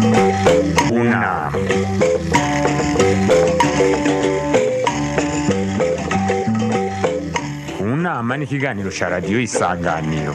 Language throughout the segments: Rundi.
Una. Unama ni ikiganiro cya radiyo isanganiro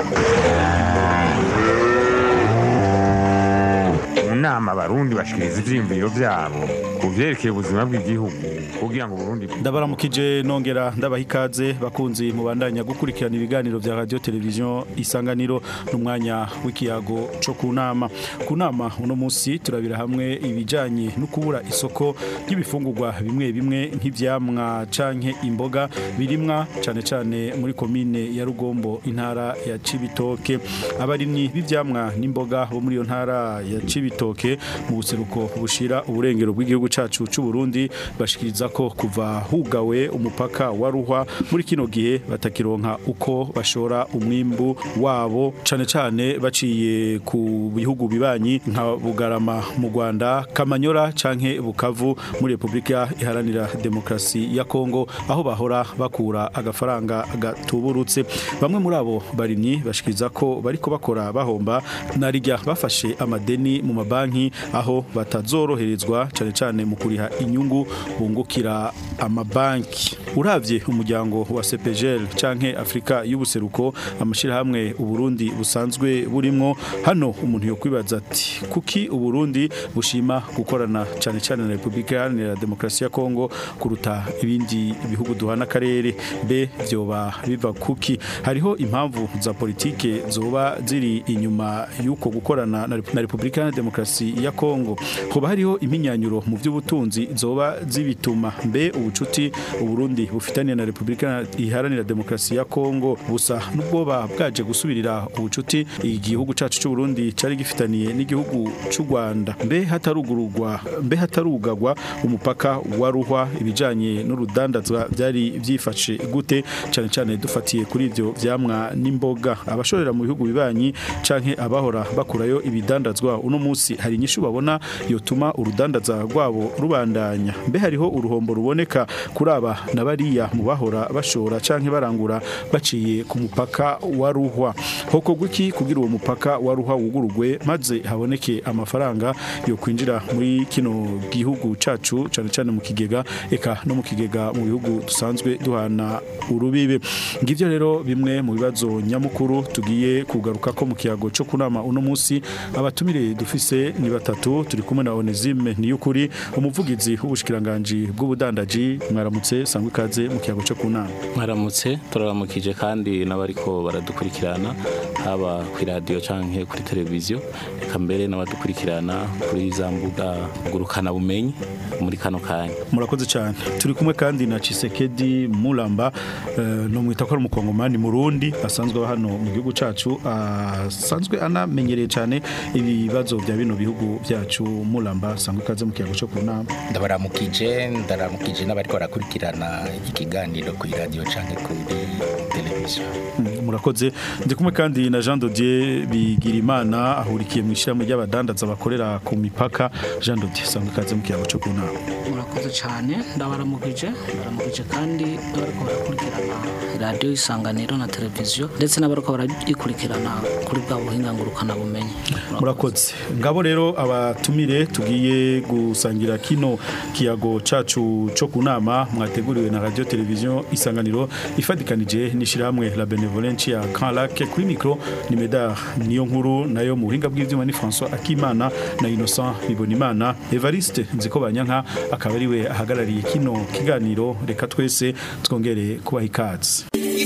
mu nama abarundi bashikiriza ivyiyumviro vyabo ku vyerekeye ubuzima bw'igihugu kugira ngo Burundi ndabaramukije nongera ndabaha ikaze bakunzi mubandanya gukurikirana ibiganiro vya radio televiziyo isanganiro n'umwanya w'ikiyago co ku nama ku nama uno munsi turabira hamwe ibijanye no kubura isoko ry'ibifungurwa bimwe bimwe nk'ivyamwa canke imboga birimwa cane cane muri komine ya Rugombo intara ya Cibitoke abarimyi b'ivyamwa n'imboga bo muri iyo ntara ya Cibitoke mu buseruko bushira uburengero bw'igihugu cacu c'u Burundi bashikiriza ko kuva hugawe umupaka wa ruhwa muri kino gihe batakironka uko bashora umwimbu wabo cane cane baciye ku bihugu bibanyi nka Bugarama mu Rwanda Kamanyora canke Bukavu muri Republika iharanira demokrasi ya Kongo aho bahora bakura agafaranga gatuburutse bamwe muri abo barimyi bashikiriza ko bariko bakora bahomba narijya bafashe amadeni mu mabanki aho batazoroherezwa cane cane mu kuriha inyungu bungukira amabanki uravye umuryango wa CPGL canke Afrika y'ubuseruko amashirahamwe uburundi busanzwe burimwo hano umuntu yo kwibaza ati kuki uburundi bushima gukorana cane cane na Republika Iharanira Demokrasi ya Kongo kuruta ibindi bihugu duhana akarere be vyoba biva kuki hariho impamvu za politike zoba ziri inyuma yuko gukorana na Rep- na Republika Iharanira Demokrasi ya Kongo hoba hariho iminyanyuro mu vy'ubutunzi zoba zibituma mbe ubucuti uburundi bufitaniye na Republika Iharanira Demokrasi ya Kongo busa n'ubwoba bwaje gusubirira ubucuti igihugu cacu c'u Burundi cari gifitaniye n'igihugu c'u Rwanda mbe hatarugururwa mbe hatarugagwa umupaka wa ruhwa ibijanye n'urudandazwa byari byifashe gute cane cane dufatiye kuri ivyo vyamwa n'imboga abashorera mu bihugu bibanyi canke abahora bakurayo ibidandazwa uno munsi hari inyishu babona yotuma urudandaza rwabo rubandanya mbe hariho uruhombo ruboneka kuri aba na bariya mu bahora bashora canke barangura baciye ku mupaka wa ruhwa hoko gwiki kugira uwo mupaka wa ruhwa wugurugwe maze haboneke amafaranga yo kwinjira muri kino gihugu cacu cane cane mu kigega eka no mu kigega mu bihugu dusanzwe duhana urubibe ngivyo rero bimwe mu bibazo nyamukuru tugiye kugaruka ko mu kiyago cyo kunama uno munsi abatumire dufise ni batatu turi kumwe na Onesime niyukuri umuvugizi w'ubushikiranganje bw'ubudandaji mwaramutse sangwe ikaze mu kiyago cyo kunama mwaramutse turaramukije kandi n'abariko baradukurikirana haba ku radio canke kuri televiziyo eka mbere n'abadukurikirana kuri za mbuga ngurukana bumenyi muri kano kanya murakoze cyane turi kumwe kandi na Chisekedi Mulamba eh, no mwita ko ari umukongomani murundi asanzwe aba hano mu gihugu cacu asanzwe anamenyereye cyane ibibazo bya bino bihugu byacu Mulamba sangwe ikaze mu kiyago cyo kunama ndabaramukije ndaramukije n'abariko barakurikirana ikiganiro kuri radio canke kuri televiziyo Mm, murakoze ndi kumwe kandi na Jean Dodier Bigirimana ahurikiye mu ishyirahamwe ry'abadandaza bakorera ku mipaka Jean Dodier sangwe ikaze mu kiyago cyo kunama murakoze cyane ndabaramukije ndabaramukije kandi n'abariko barakurikirana radiyo isanganiro na televiziyo ndetse n'abariko barayikurikirana kuri bwa buhinga ngurukana bumenyi murakoze ngabo rero abatumire tugiye gusangira kino kiyago cacu cyo kunama mwateguriwe na radio televiziyo isanganiro ifadikanije n'ishirahamwe la benevolence ya Grand Lac kuri micro ni Medar niyo nkuru nayo mu buhinga bw'ivyuma ni François Akimana na Innocent Bibonimana Evariste nziko banyanka akaba ari we ahagarariye kino kiganiro reka twese twongere kubaha ikaze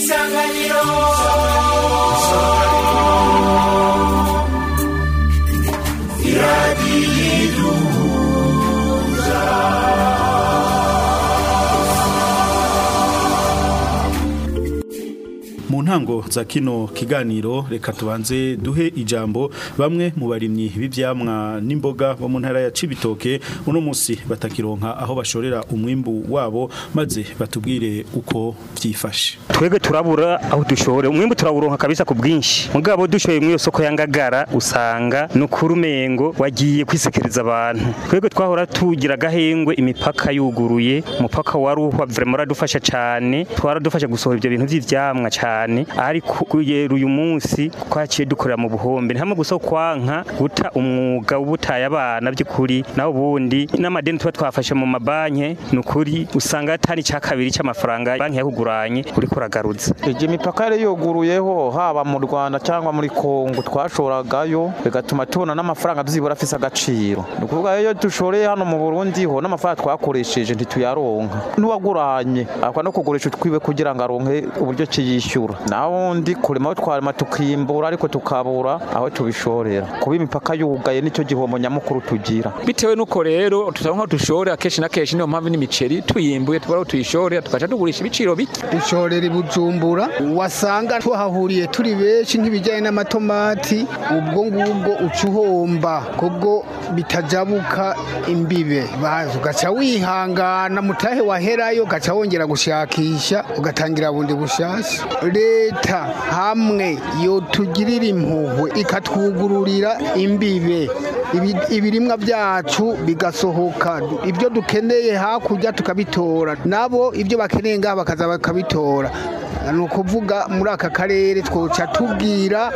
mu ntango za kino kiganiro reka tubanze duhe ijambo bamwe mu barimyi b'ivyamwa n'imboga bo mu ntara ya Cibitoke uno munsi batakironka aho bashorera umwimbu wabo maze batubwire uko vyifashe twebwe turabura aho dushore umwimbu turawuronka kabisa ku bwinshi mugabo dushoye mu iyo soko ya ngagara usanga no kurumengo wagiye kwisekereza abantu twebwe twahora tugira gahengwe imipaka yuguruye umupaka wa ruhwa vraiment uradufasha cyane twaradufasha gusohora ibyo bintu by'ivyamwa cyane cane ariko kugera uyu munsi twaciye dukorera mu buhombe ntamwe gusa kwanka guta umwuga w'ubutaye abana by'ukuri naho ubundi n'amadeni tuba twafashe mu mabanki ni ukuri usanga atari icya kabiri cy'amafaranga banki yakuguranye uriko uragarutse igihe imipaka yari yuguruyeho haba mu rwanda cyangwa muri kongo twashoragayo bigatuma tubona n'amafaranga byibura afise agaciro ni ukuvuga iyo dushoreye hano mu burundi ho n'amafaranga twakoresheje ntituyaronka n'uwaguranye akwa no kugurisha utwiwe kugira ngo aronke uburyo kiyishyura naho undi kurema aho twarema tukimbura ariko tukabura aho tubishorera kuba imipaka yugaye nicyo gihombo nyamukuru tugira bitewe nuko rero tutaronka dushore akenshi na kenshi niyo mpamvu n'imiceri tuyimbuye tubara tuyishore tugaca tugurisha ibiciro bike dushorera i bujumbura wasanga tuhahuriye turi benshi nk'ibijyanye n'amatomati ubwo ngubwo uca uhomba kubwo bitajabuka imbibe bazi ugaca wihangana mutahe waherayo ugaca wongera gushakisha ugatangira bundi bushasha leta hamwe yotugirira impuhwe ikatwugururira imbibe ibi- ibirimwa byacu bigasohoka ibyo dukeneye hakurya tukabitora nabo ibyo bakeneye ngaha bakaza bakabitora ni ukuvuga muri aka karere twoca tubwira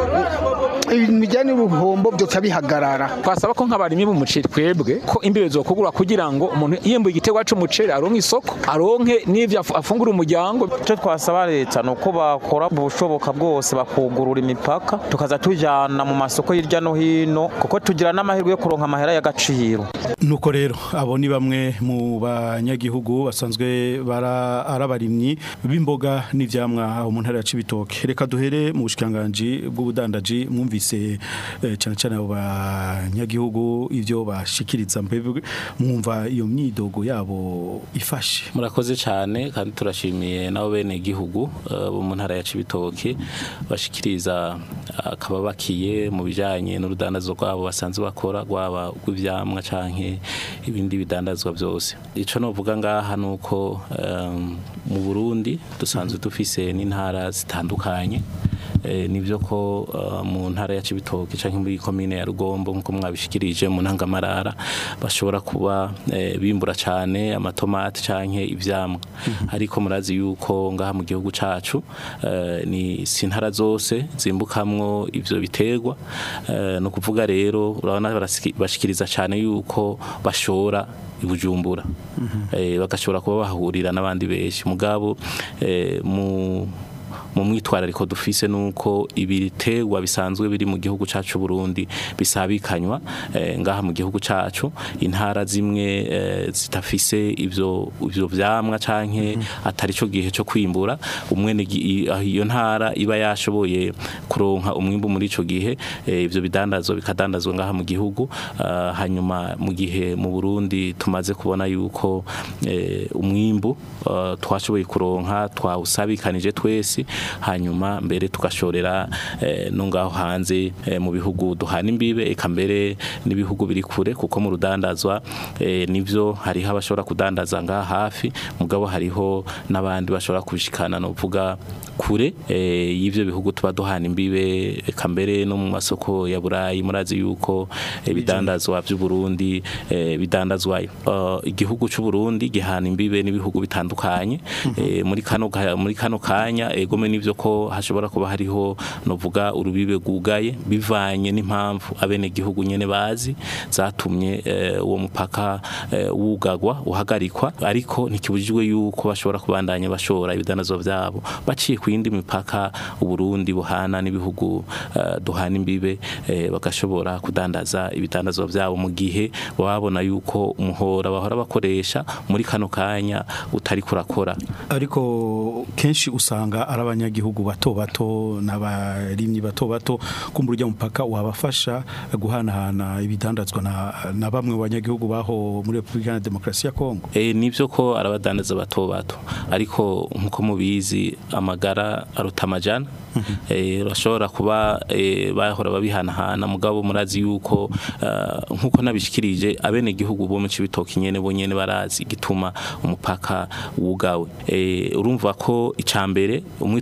ibintu bijyanye n'uruhombo byoca bihagarara twasaba ko nk'abarimyi b'umuceri twebwe ko imbibe zokugura kugira ngo umuntu yimbuye igiterwa c'umuceri aronke isoko aronke n'ivyo afu- afungura umuryango icyo twasaba leta ni uko bakora ubushoboka bwose bakugurura imipaka tukaza tujyana mu masoko hirya no hino kuko tugira n'amahirwe yo kuronka amahera y'agaciro nuko rero abo ni bamwe mu banyagihugu basanzwe bara ari abarimyi b'imboga n'ivyamwa aho mu ntara ya Cibitoke reka duhere mu bushikanganje bw'ubudandaji mwumvise eh, cyane cyane abo banyagihugu ivyo bashikiriza mbebwe mwumva iyo myidogo yabo ifashe murakoze cyane kandi turashimiye nabo bene igihugu eh, bo mu ntara ya Cibitoke bashikiriza akababakiye mu bijanye n'urudandazo rwabo basanzwe bakora rwaba rw'ivyamwa canke ibindi bidandazwa byose ico novuga ngaha nuko em, mu Burundi dusanzwe dufise n'intara zitandukanye Eh, nivyo ko eh, mu ntara ya Cibitoke canke muri komine ya Rugombo nkuko mwabishikirije mu ntangamarara bashobora kuba eh, bimbura cane amatomati canke ivyamwa ariko murazi yuko ngaha mu gihugu cacu eh, ni si intara zose zimbukamwo ivyo biterwa eh, no kuvuga rero urabona barasiki- bashikiriza cane yuko bashora ibujumbura eh, bagashobora kuba bahurira n'abandi benshi mugabo eh, mu mu mwitwarariko dufise nuko ibiterwa bisanzwe biri mu gihugu cacu Burundi bisabikanywa eh, ngaha mu gihugu cacu intara zimwe eh, zitafise ivyo ivyo vyamwa canke atari cyo gihe cyo kwimbura umwe ni gi- i- aho iyo ntara iba yashoboye kuronka umwimbu muri ico gihe eh, ivyo bidandazwa bikadandazwa ngaha mu gihugu ah, hanyuma mu gihe mu Burundi tumaze kubona yuko eh, umwimbu ah, twashoboye kuronka twawusabikanije twese hanyuma mbere tugashorera eh, no ngaho hanze eh, mu bihugu duhana imbibe eka mbere n'ibihugu biri kure kuko mu rudandazwa eh, nivyo hariho abashobora kudandaza ngaha hafi mugabo hariho n'abandi bashobora kubishikana no vuga kure eh, y'ivyo bihugu tuba duhana imbibe eka mbere no mu masoko ya Burayi murazi yuko eh, bidandazwa by'u Burundi eh, bidandazwayo Uh, igihugu cy'u Burundi gihana imbibe n'ibihugu bitandukanye eh, muri kano ga- muri kano kanya egome nivyo ko hashobora kuba hariho novuga urubibe gugaye bivanye n'impamvu abene gihugu nyene bazi zatumye eh, uwo mupaka eh, wugagwa uhagarikwa ariko ntikibujijwe yuko bashobora kubandanya bashora ibidanazwa vyabo baciye ku yindi mipaka uburundi buhana n'ibihugu eh, duhana imbibe eh, bagashobora kudandaza ibidandazwa vyabo mu gihe babona yuko umuhora bahora bakoresha muri kano kanya utari kurakora ariko kenshi usanga ari abanyagihugu bato bato n'abarimyi bato bato kumbura ujya mupaka wabafasha guhanahana ibidandazwa na, na bamwe mu banyagihugu baho muri Republika ya Demokarasi ya Kongo E, nivyo ko arabadandaza bato bato ariko nkuko mubizi amagara aruta amajana eh urashobora kuba eh, bahora babihanahana mugabo murazi yuko ah, nkuko nabishikirije abene gihugu bo mu cibitoki nyene bo nyene barazi gituma umupaka wugawe eh urumva ko icambere umwitwa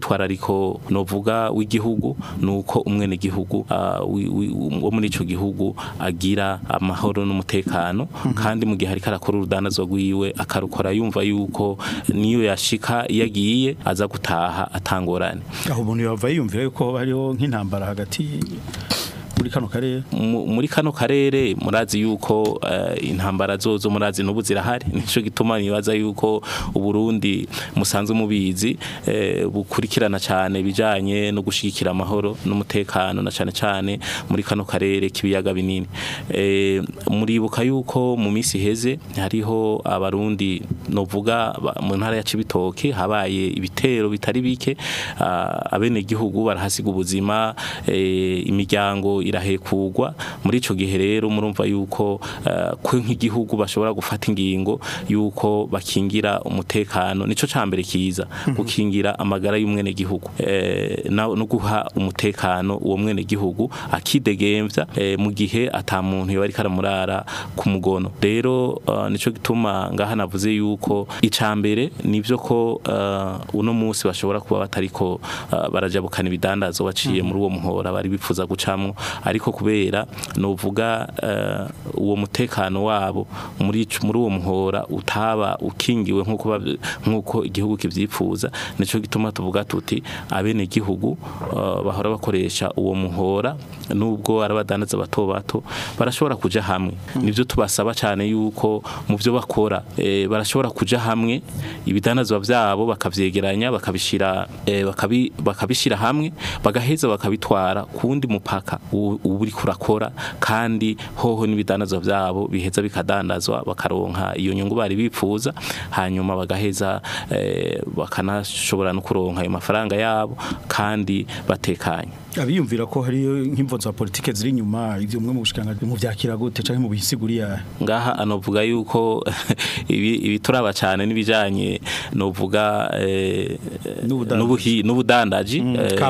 umwitwarariko novuga w'igihugu nuko umwene gihugu uh, wo muri ico gihugu agira amahoro n'umutekano kandi mu gihe ariko arakora urudandazo rwiwe akarukora yumva yuko niyo yashika yagiye aza gutaha atangorane aho umuntu yava yiyumvira yuko hariho nk'intambara hagati muri kano karere muri kano karere murazi yuko uh, intambara zozo murazi n'ubu zirahari nico gituma nibaza yuko uburundi musanzwe mubizi eh, bukurikirana cyane bijanye no gushigikira amahoro n'umutekano na cyane cyane muri kano karere kibiyaga binini eh, muribuka yuko mu misi heze hariho abarundi novuga mu ntara ya Cibitoke habaye ibitero bitari bike uh, abene gihugu barahasiga ubuzima eh, imiryango irahekugwa muri ico gihe rero murumva yuko uh, kwe nk'igihugu bashobora gufata ingingo yuko bakingira umutekano nico cambere kiza gukingira amagara y'umwene gihugu eh, no guha umutekano uwo mwene gihugu akidegemvya eh, mu gihe ata muntu yo ariko aramurara ku mugono rero uh, nico gituma ngaha navuze yuko icambere nivyo ko uh, uno munsi bashobora kuba batariko uh, barajabukana ibidandazo baciye muri uwo muhora bari bipfuza gucamwo ariko kubera novuga uh, uwo mutekano wabo muri muri uwo muhora utaba ukingiwe nkuko nkuko igihugu kivyifuza nico gituma tuvuga tuti abene gihugu uh, bahora bakoresha uwo muhora nubwo arabadandaza bato bato barashobora kuja hamwe nivyo tubasaba cyane yuko mu byo bakora e, barashobora kuja hamwe ibidandazwa vyabo bakavyegeranya bakabishira e, bakabi, bakabishira hamwe bagaheza bakabitwara kundi mupaka uri kurakora kandi hoho n'ibidandazwa vyabo biheza bikadandazwa bakaronka iyo nyungu bari bipfuza hanyuma bagaheza eh, bakanashobora no kuronka ayo mafaranga yabo kandi batekanye abiyumvira ko hari nk'imvo za politike ziri inyuma ivyo mwe mu bushikanga mu vyakira gute canke mu bisiguriya ngaha anovuga yuko ibi ibi turaba cyane nibijanye novuga eh, n'ubuhi n'ubudandaji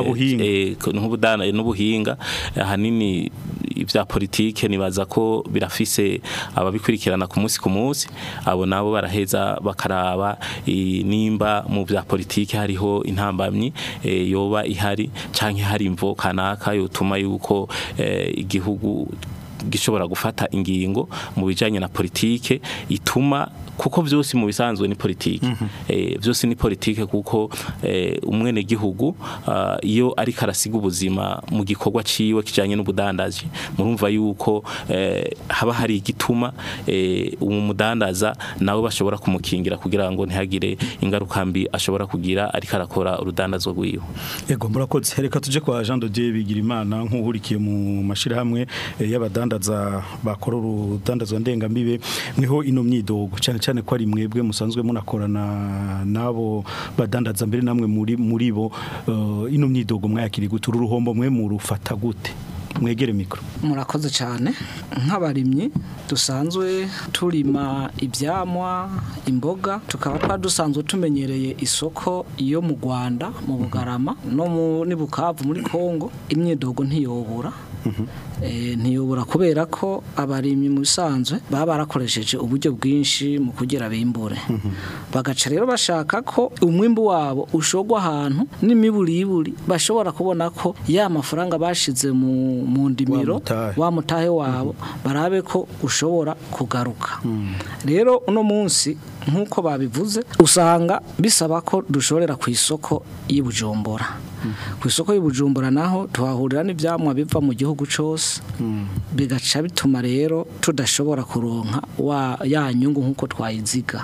kabuhinga n'ubuhinga hanini ibya politike nibaza ko birafise ababikurikirana ku munsi ku munsi abo nabo baraheza bakaraba nimba mu bya politike hariho intambamyi yoba ihari canke hari imvo kanaka yotuma yuko igihugu gishobora gufata ingingo mu bijanye na politike ituma kuko byose mu bisanzwe ni politike eh byose ni politike kuko eh, umwene gihugu uh, iyo ari karasiga ubuzima mu gikorwa ciwe kijanye n'ubudandaji murumva yuko eh, haba hari igituma eh, umudandaza nawe bashobora kumukingira kugira ngo ntihagire ingaruka mbi ashobora kugira ariko arakora urudandazo rwiwe yego murakoze reka tuje kwa Jean de Dieu Bigirimana nk'uhurikiye mu mashirahamwe eh, y'abadandaza bakora urudandazwa ndengambibe mweho ino myidogo cyane cyane ko ari mwebwe musanzwe munakorana nabo badandaza mbere namwe muri muri bo uh, ino myidogo mwayakiri gute uruhombo mwe murufata gute mwegere mikro murakoze cyane nk'abarimyi dusanzwe turima ibyamwa imboga tukaba twadusanzwe tumenyereye isoko yo mu Rwanda mu Bugarama no muri Bukavu muri Kongo imyidogo ntiyobura ntiyobora kubera ko abarimyi mu bisanzwe baba barakoresheje uburyo bwinshi mu kugira bimbure bagaca rero bashaka ko umwimbu wabo ushogwa ahantu n'imiburiburi bashobora kubona ko ya mafaranga bashize mu ndimiro wa mutahe wabo barabe ko ushobora kugaruka rero uno munsi nk'uko babivuze usanga bisaba ko dushorera ku isoko y'ubujumbura ku isoko y'ubujumbura naho tuhahurira n'ibyamwa biva mu gihugu cyose bigaca bituma rero tudashobora kuronka ya nyungu nk'uko twayiziga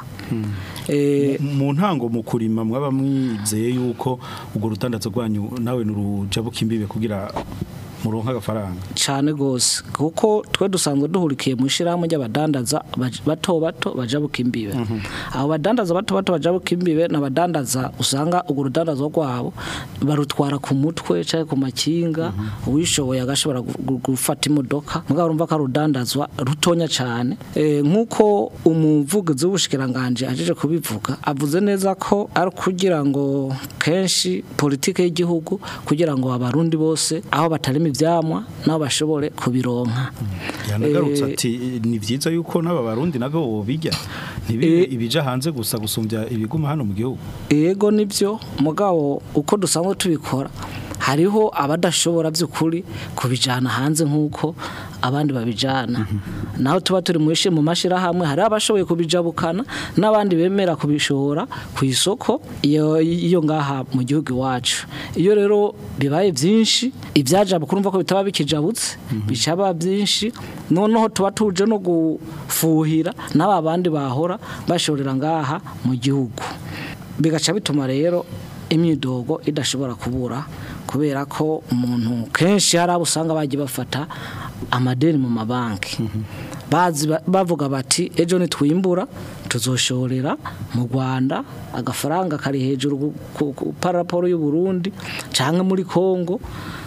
mu ntango mu kurima mwaba mwizeye yuko urwo rutandatso rwanyu nawe nurujabuka imbibe kugira muronka agafaranga cyane gose kuko twe dusanzwe duhurikiye mu shirahamwe ry'abadandaza bato bato bajabuka imbibe abo badandaza bato bato bajabuka imbibe n'abadandaza usanga urwo rudandazo rwabo barutwara ku mutwe cyangwa ku makinga uwishoboye agashobora gufata imodoka mugabo urumva ko arudandazwa rutonya cyane nk'uko umuvugizi w'ubushikiranganje ajeje kubivuga avuze neza ko ari kugira ngo kenshi politike y'igihugu kugira ngo abarundi bose aho batarimo ivyamwa nabo bashobore kubironka yanagarutse Eh, ati ni byiza yuko n'aba barundi nabo bobijya ntibibe Eh. ibija hanze gusa gusumbya ibiguma hano mu gihugu Ego nibyo mugabo uko dusanzwe tubikora hariho abadashobora by'ukuri kubijana hanze nk'uko abandi babijana naho tuba turi mu mu mashyirahamwe hari abashoboye kubijabukana n'abandi bemera kubishora ku isoko iyo iyo ngaha mu gihugu iwacu iyo rero bibaye byinshi ibyajabuka urumva ko bitaba bikijabutse bicaba byinshi noneho tuba tuje no gufuhira n'aba bandi bahora bashorera ngaha mu gihugu bigaca bituma rero imyidogo idashobora kubura kubera ko umuntu kenshi hari abo usanga bagiye bafata amadeni mu mabanki bazi ba- bavuga bati ejo nitwimbura tuzoshorera mu Rwanda agafaranga kari hejuru ku- ku- ku paraporo y'u Burundi canke muri Kongo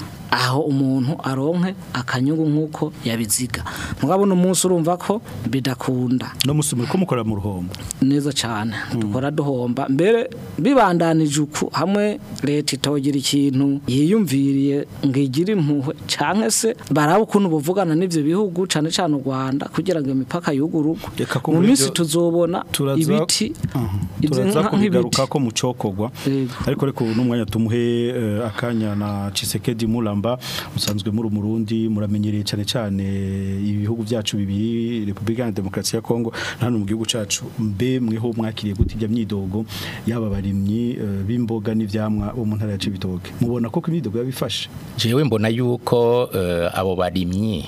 aho umuntu aronke akanyungu nk'uko yabiziga mugabo no munsi urumva ko bidakunda no musumwe ko mukora mu ruhombo neza cyane dukora duhomba mbere bibandanije uku hamwe leta itogira ikintu yiyumviriye ngo igire impuhwe cyangwa se baraba ukuntu buvugana n'ibyo bihugu cyane cyane u Rwanda kugira ngo imipaka y'ugurugu Reka ko mu muri minsi ibyo tuzobona turaza- ibiti ibyo turaza nka- kubigaruka ko mucokogwa Yego. ariko reka ubu n'umwanya tumuhe eh, akanya na Chisekedi Mulamba musanzwe muri umurundi muramenyereye cyane cyane ibihugu byacu bibiri Republika ya Demokarasi ya Kongo na hano mu gihugu cacu mbe mweho mwakiriye gute ijya myidogo yaba barimyi eh, b'imboga n'ivyamwa bo mu ntara ya Cibitoke mubona ko imyidogo yabifashe jewe mbona yuko eh, abo barimyi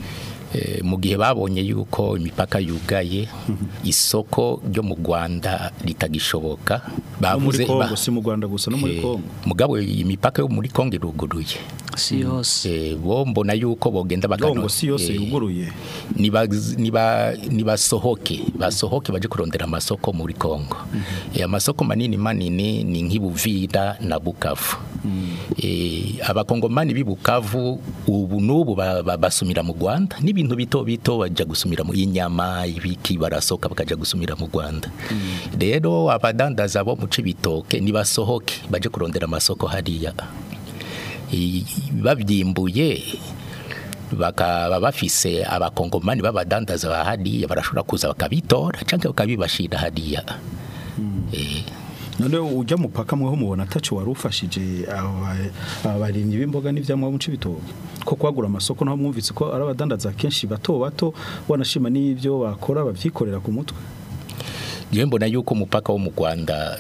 eh, mu gihe babonye yuko imipaka yugaye isoko ryo mu Rwanda ritagishoboka no muri bavuze Kongo ba- si mu Rwanda gusa no muri eh, Kongo mugabo imipaka yo muri Kongo iruguruye si yose eh, bo mbona yuko bogenda bakano Kongo si yose eh, yuguruye niba niba nibasohoke basohoke baje kurondera amasoko muri Kongo eh, amasoko manini manini ni nk'ibuvira na Bukavu eh, abakongomani b'ibukavu ubu n'ubu ba- ba- basumira mu Rwanda n'ibintu bito bito baja gusumira mu inyama ibiki barasoka bakaja gusumira mu Rwanda rero abadandaza bo mu cibitoke nibasohoke baje kurondera amasoko hariya I- babyimbuye bakaba bafise abakongomani b'abadandaza ba hariya barashobora kuza bakabitora cyangwa bakabibashira hariya Eh, none ujya mupaka mweho mubona ataco warufashije aba barimyi b'imboga n'ivyamwa mu cibitoke ko kwagura amasoko naho mwumvise ko ari abadandaza kenshi bato bato wanashima n'ivyo bakora bavyikorera ku mutwe jewe mbona yuko umupaka wo mu Rwanda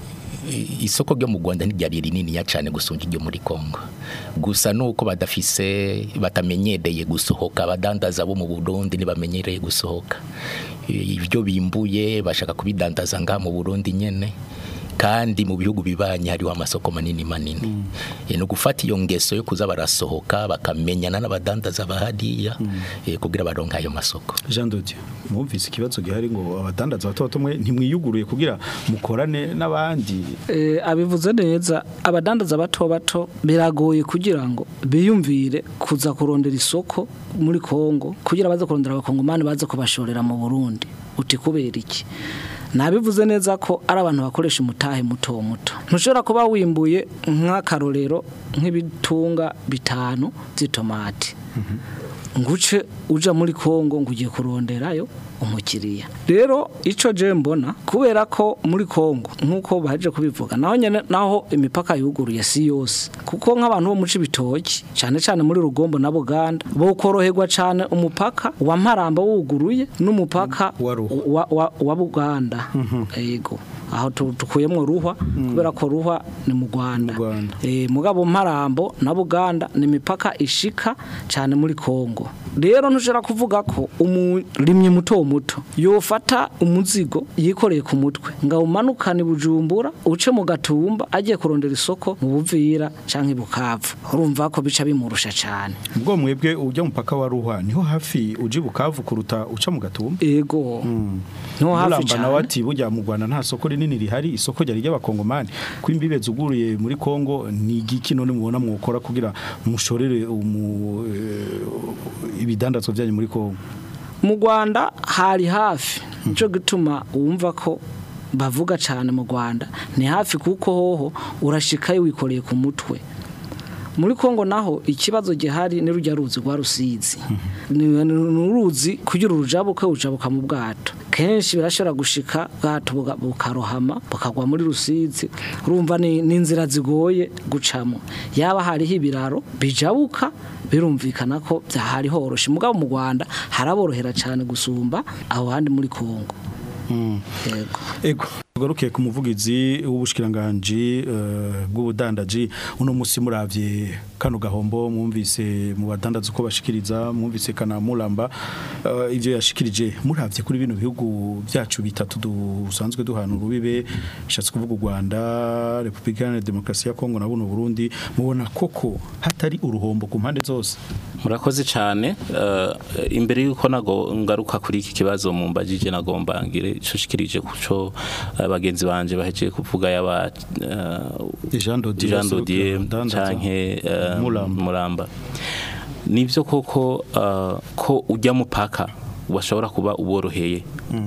i- isoko ryo mu Rwanda ntiryari rininiya cyane gusumba iryo muri Kongo gusa nuko badafise batamenyereye gusohoka abadandaza bo mu Burundi ntibamenyereye gusohoka I- ibyo bimbuye bashaka kubidandaza ngaha mu Burundi nyene kandi mu bihugu bibanye hariho amasoko manini manini Eh, no gufata iyo ngeso yo kuza barasohoka bakamenyana n'abadandaza bahariya eh, kugira baronke ayo masoko Jean Dodier mwumvise ikibazo gihari ngo abadandaza bato bato mwe ntimwiyuguruye kugira mukorane n'abandi Eh, abivuze neza abadandaza bato bato biragoye kugira ngo biyumvire kuza kurondera isoko muri Kongo kugira baze kurondera abakongomani baze kubashorera mu Burundi uti kubera iki nabivuze neza ko ari abantu bakoresha umutahe muto muto ntushobora kuba wimbuye nk'akarorero nk'ibitunga bitanu by'itomati nguce uja muri Kongo ngo ugiye kuronderayo umukiriya rero ico je mbona kubera ko muri Kongo nkuko baje kubivuga naho nyene naho imipaka yuguruye si yose kuko nk'abantu bo muci bitoki cyane cyane muri Rugombo na Buganda bo koroherwa cyane umupaka wa Maramba wuguruye n'umupaka Wa Ruhwa. wa, wa, wa Buganda yego aho tu- tukuyemwo ruhwa kubera ko ruhwa ni mu Rwanda Mu Rwanda. eh mugabo Marambo na Buganda ni imipaka ishika cyane muri Kongo rero ntushobora kuvuga ko umurimyi muto muto yofata umuzigo yikoreye ku mutwe ngo umanukane bujumbura uce mu gatumba agiye kurondera isoko mu buvira canke bukavu urumva ko bica bimurusha cyane ubwo mwebwe ujya mupaka wa ruhwa niho hafi uji bukavu kuruta uca mu gatumba ego no hafi Mulamba nawe cyane ati burya mu Rwanda nta soko rinini rihari isoko ryari ry'abakongomani ko imbibe zuguruye muri Kongo ni igiki none mubona mwokora kugira mushorere umu eh, ibidandazwa byanyu muri Kongo mu Rwanda hari hafi nico gituma wumva ko bavuga cyane mu Rwanda ni hafi kuko hoho urashikayo wikoreye ku mutwe muri Kongo naho ikibazo gihari ni rujya ruzi rwa rusizi ni ni uruzi kugira urujabuke ujabuka mu bwato kenshi birashobora gushika bwato buga- bukarohama bukagwa muri rusizi urumva ni ni inzira zigoye gucamo yaba hariho ibiraro bijabuka birumvikana ko byahari horoshe mugabo mu Rwanda haraborohera cyane gusumba aho handi muri Kongo yego Ego tugarukiye ku muvugizi w'ubushikiranganje eh, bw'ubudandaji uno musi muravye kano gahombo mwumvise mu badandaza uko bashikiriza mwumvise kana muramba eh, ivyo yashikirije muravye kuri bino bihugu byacu bitatu dusanzwe duhana urubibe bishatse kuvuga u Rwanda Republika Iharanira Demokarasi ya Kongo na buno Burundi mubona koko hatari uruhombo ku mpande zose murakoze cyane eh, imbere y'uko nago ngaruka kuri iki kibazo mu mbajije nagomba ngire ico shikirije kuco eh, bagenzi banje bahejeje kuvuga yaba eh, Jean Dodier Jean Dodier Dandaza. canke eh, Muramba. Muramba nivyo koko eh, ko ujya mupaka bashobora kuba uboroheye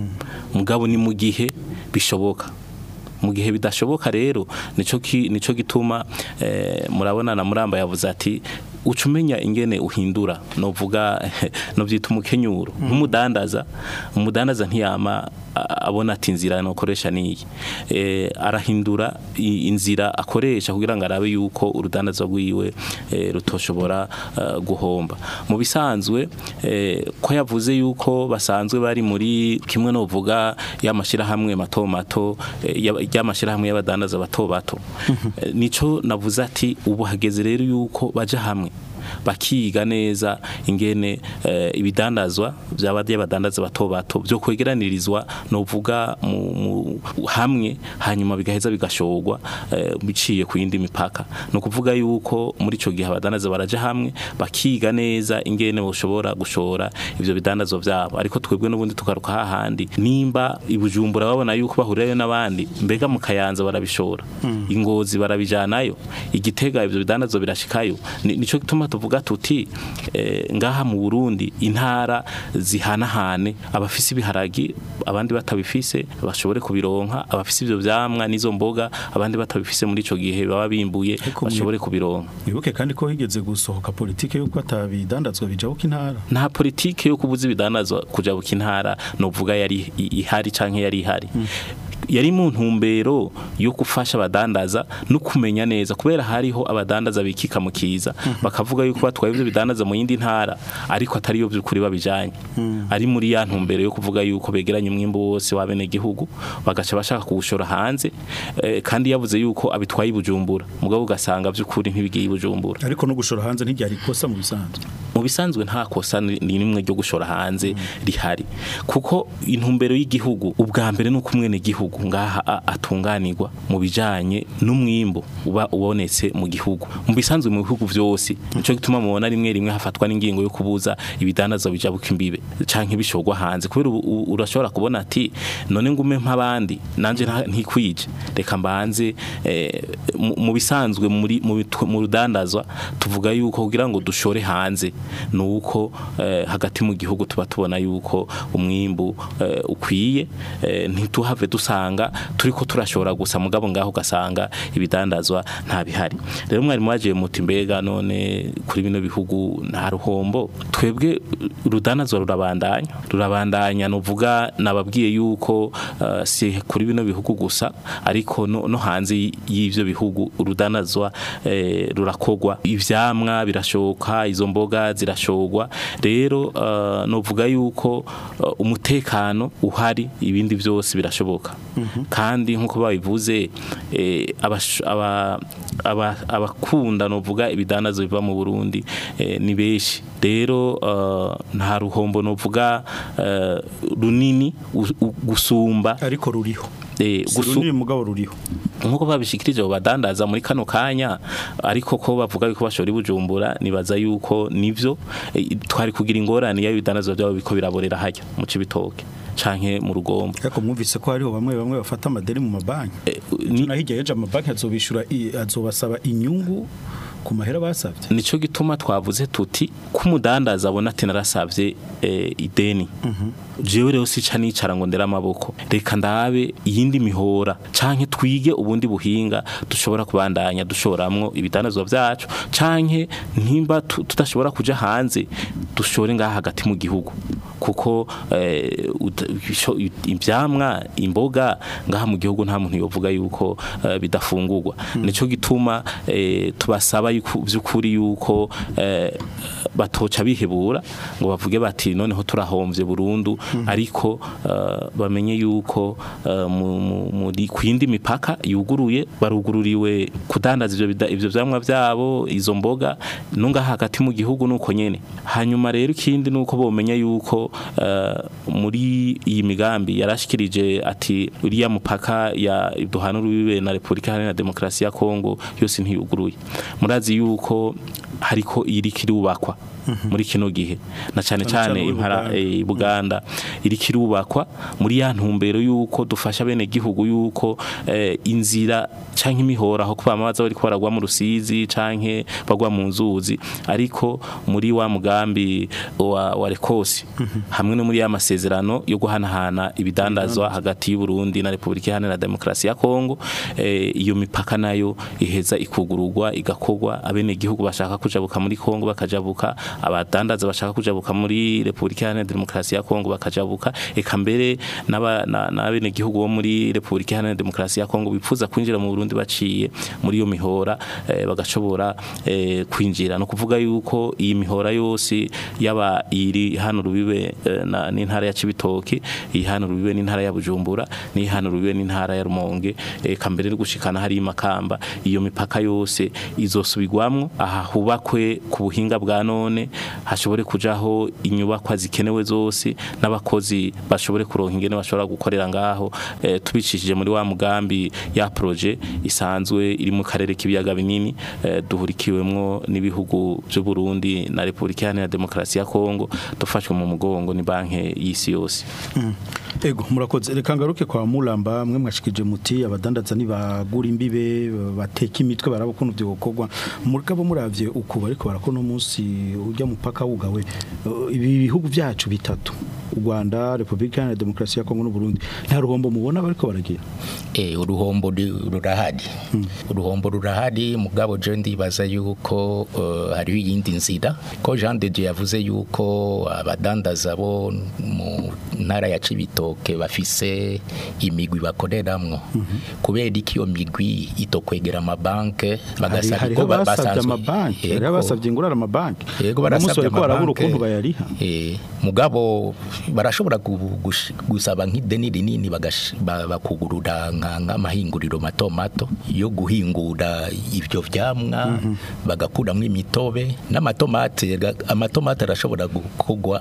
mugabo ni mu gihe bishoboka mu gihe bidashoboka rero nico ki- nico gituma eh, murabona na muramba yavuze ati uca umenya ingene uhindura novuga no byita umukenyuro nk'umudandaza umudandaza ntiyama a- abona ati inzira nokoresha niyi eh, arahindura i- inzira akoresha kugira ngo arabe yuko urudandaza rwiwe eh, rutoshobora eh, guhomba mu bisanzwe eh, ko yavuze yuko basanzwe bari muri kimwe novuga y'amashirahamwe mato mato eh, ya- y'amashirahamwe y'abadandaza bato bato Eh, nico navuze ati ubu hageze rero yuko baja hamwe bakiga neza ingene eh, ibidandazwa byaba by'abadandaza bato bato byo kwegeranirizwa novuga mu, mu hamwe hanyuma bigaheza bigashogwa eh, biciye ku yindi mipaka no kuvuga yuko muri ico gihe abadandaza baraja hamwe bakiga neza ingene boshobora gushora ivyo bidandazwa byabo ariko twebwe n'ubundi tukaruka hahandi nimba ibujumbura babona yuko bahurirayo n'abandi mbega mu kayanza barabishora ingozi barabijanayo igitega ivyo bidandazwa birashikayo Ni- nico gituma tuvuga tuti eh, ngaha mu Burundi intara zihanahane abafise ibiharagi abandi batabifise bashobore kubironka abafise ivyo vyamwa n'izo mboga abandi batabifise muri ico gihe baba bimbuye Ariko mwe- bashobore kubironka wibuke kandi ko higeze gusohoka politike yuko atabidandazwa bijabuka intara nta politike yo kubuza ibidanazwa kujabuka intara novuga yari i- ihari canke yari ihari yari mu ntumbero yo gufasha abadandaza no kumenya neza kubera hariho abadandaza bikika mu kiza bakavuga yuko batwaye ivyo bidandaza mu yindi ntara ariko atari yo by'ukuri babijanye ari muri ya ntumbero yo kuvuga yuko begeranye umwimbo wose wa bene gihugu bagaca bashaka kuwushora hanze eh, kandi yavuze yuko abitwaye i Bujumbura mugabo ugasanga by'ukuri ntibigiye i Bujumbura ariko no gushora hanze ntiryari ikosa mu bisanzwe mu bisanzwe nta kosa ni ni rimwe ryo gushora hanze rihari kuko intumbero y'igihugu ubwa mbere ni uko umwene gihugu ngaha a- atunganirwa mu bijanye n'umwimbo uba ubonetse mu gihugu mu bisanzwe mu bihugu vyose nico gituma mubona rimwe rimwe hafatwa n'ingingo yo kubuza ibidandazwa bijabuka imbibe canke bishorwa hanze kubera ubu- u- urashobora kubona ati none ngume nk'abandi nanje nta- ntikwije reka mbanze eh, mu- mu bisanzwe muri mu bitu- mu rudandazwa tuvuga yuko kugira ngo dushore hanze nuko eh, hagati mu gihugu tuba tubona yuko umwimbu eh, ukwiye eh, ntituhave dusanga turiko turashora gusa mugabo ngaho ugasanga ibidandazwa nta bihari rero mwarimu wagiye muti mbega none kuri bino bihugu nta ruhombo twebwe urudandazwa rurabandanya rurabandanya nuvuga nababwiye yuko eh, si kuri bino bihugu gusa ariko no, no hanze y- y'ivyo bihugu urudandazwa eh, rurakogwa ivyamwa birashoka izo mboga zirashogwa rero uh, novuga yuko uh, umutekano uhari ibindi byose birashoboka kandi nkuko babivuze eh, abash- aba- aba- abakunda novuga ibidanazo biva mu Burundi eh, ni benshi rero uh, nta ruhombo novuga uh, runini u- u- gusumba ariko ruriho eh, si gusu- runini mugabo ruriho nkuko babishikirije abo badandaza muri kano kanya ariko ko bavuga yuko bashora ibujumbura nibaza yuko nivyo eh, twari kugira ingorane ya bidandazo byabo biko biraborera hajya mu cibitoke canke mu rugombo ariko mwumvise ko hariho bamwe bamwe bafata amadeni mu mabanki Eh, ni- na hirya yeje amabanki azobishura i- azobasaba inyungu ku mahera basabye nico gituma twavuze tuti kumudandaza abona ati narasavye eh, ideni jewe rero sica nicara ngo ndera amaboko reka ndabe iyindi mihora canke twige ubundi buhinga dushobora kubandanya dushoramwo ibidandazwa vyacu canke ntimba tu- tudashobora kuja hanze dushore ngaha hagati mu gihugu kuko eh, uta- isho- ivyamwa imboga ngaha mu gihugu nta muntu yovuga yuko eh, bidafungurwa nico gituma eh, tubasaba yuko vy'ukuri yuko eh, batoca bihebura ngo bavuge bati noneho turahomvye burundu ariko eh, bamenye yuko eh, mu- mu- muri kwindi mipaka yuguruye barugururiwe kudandaza ivyo bida- ivyo vyamwa vyabo izo mboga no ngaha hagati mu gihugu nuko nyene hanyuma rero ikindi nuko bomenya yuko eh, muri iyi migambi yarashikirije ati uriya mupaka ya duhana urubibe na Republika Iharanira Demokarasi ya Kongo yose ntiyuguruye murazi yuko hariko iriko irubakwa muri kino gihe na cyane Cyane cyane cyane impara Buganda. eh, Buganda iriko irubakwa muri ya ntumbero yuko dufasha bene gihugu yuko eh, inzira canke imihora aho kuba amazi bari baragwa mu rusizi canke bagwa mu nzuzi ariko muri wa mugambi wa, wa Rekosi hamwe no muri ya masezerano yo guhanahana ibidandazwa hagati y'u Burundi na Republika Iharanira Demokarasi ya Kongo eh, iyo mipaka nayo iheza ikugururwa igakogwa abene gihugu bashaka kujabuka muri Kongo bakajabuka abadandaza bashaka kujabuka muri Republika Iharanira Demokarasi ya Kongo bakajabuka eka mbere n'aba- na- n'abene gihugu bo muri Republika Iharanira Demokarasi ya Kongo bifuza kwinjira mu Burundi baciye muri iyo mihora eh, bagashobora eh, kwinjira no kuvuga yuko iyi mihora yose yaba iri hano rubibe eh, na- n'intara ya Cibitoke iyi hano rubibe n'intara ya Bujumbura ni hano rubibe n'intara ya Rumonge eka mbere no gushikana hari makamba iyo mipaka yose izosubirwamwo aha hubakwe ku buhinga bwa none hashobore kujaho inyubakwa zikenewe zose n'abakozi bashobore kuronka ingene bashobora gukorera ngaho eh, tubicishije muri wa mugambi ya proje isanzwe iri mu karere k'ibiyaga binini eh, duhurikiwemwo n'ibihugu by'u Burundi na Republika Iharanira Demokarasi ya Kongo dufashwe mu mugongo ni banke y'isi yose Ego murakoze reka ngaruke kwa Mulamba mwe mwashikije muti abadandaza ni bagura imbibe bateka imitwe barabukuntu byo gukorwa mugabo muravye uko bariko barakona umunsi ujya mupaka wugawe eh, ibi bihugu byacu bitatu u Rwanda Republika Iharanira Demokarasi ya Kongo n'u Burundi nta ruhombo mubona bariko baragira Eh, uruhombo di- rurahari uruhombo rurahari mugabo je ndibaza yuko uh, hariho iyindi nzira ko Jean de Dieu yavuze yuko abadandaza bo mu ntara ya Cibitoke bafise imigwi bakoreramwo kubera iki iyo migwi itokwegera amabanke bagasaba hari ko ba- basavye basanzwe- amabanki hari Yego. basavye ingurara amabanki Yego Uno munsi barasabye bariko barabura amabanke. ukuntu bayariha Eh, mugabo barashobora gu- gush- gusaba nk'ideni rinini bagash- ba- bakugurura nka- nk'amahinguriro mato mato yo guhingura ibyo vyamwa bagakuramwo imitobe n'amatomate ga- amatomate arashobora gukorwa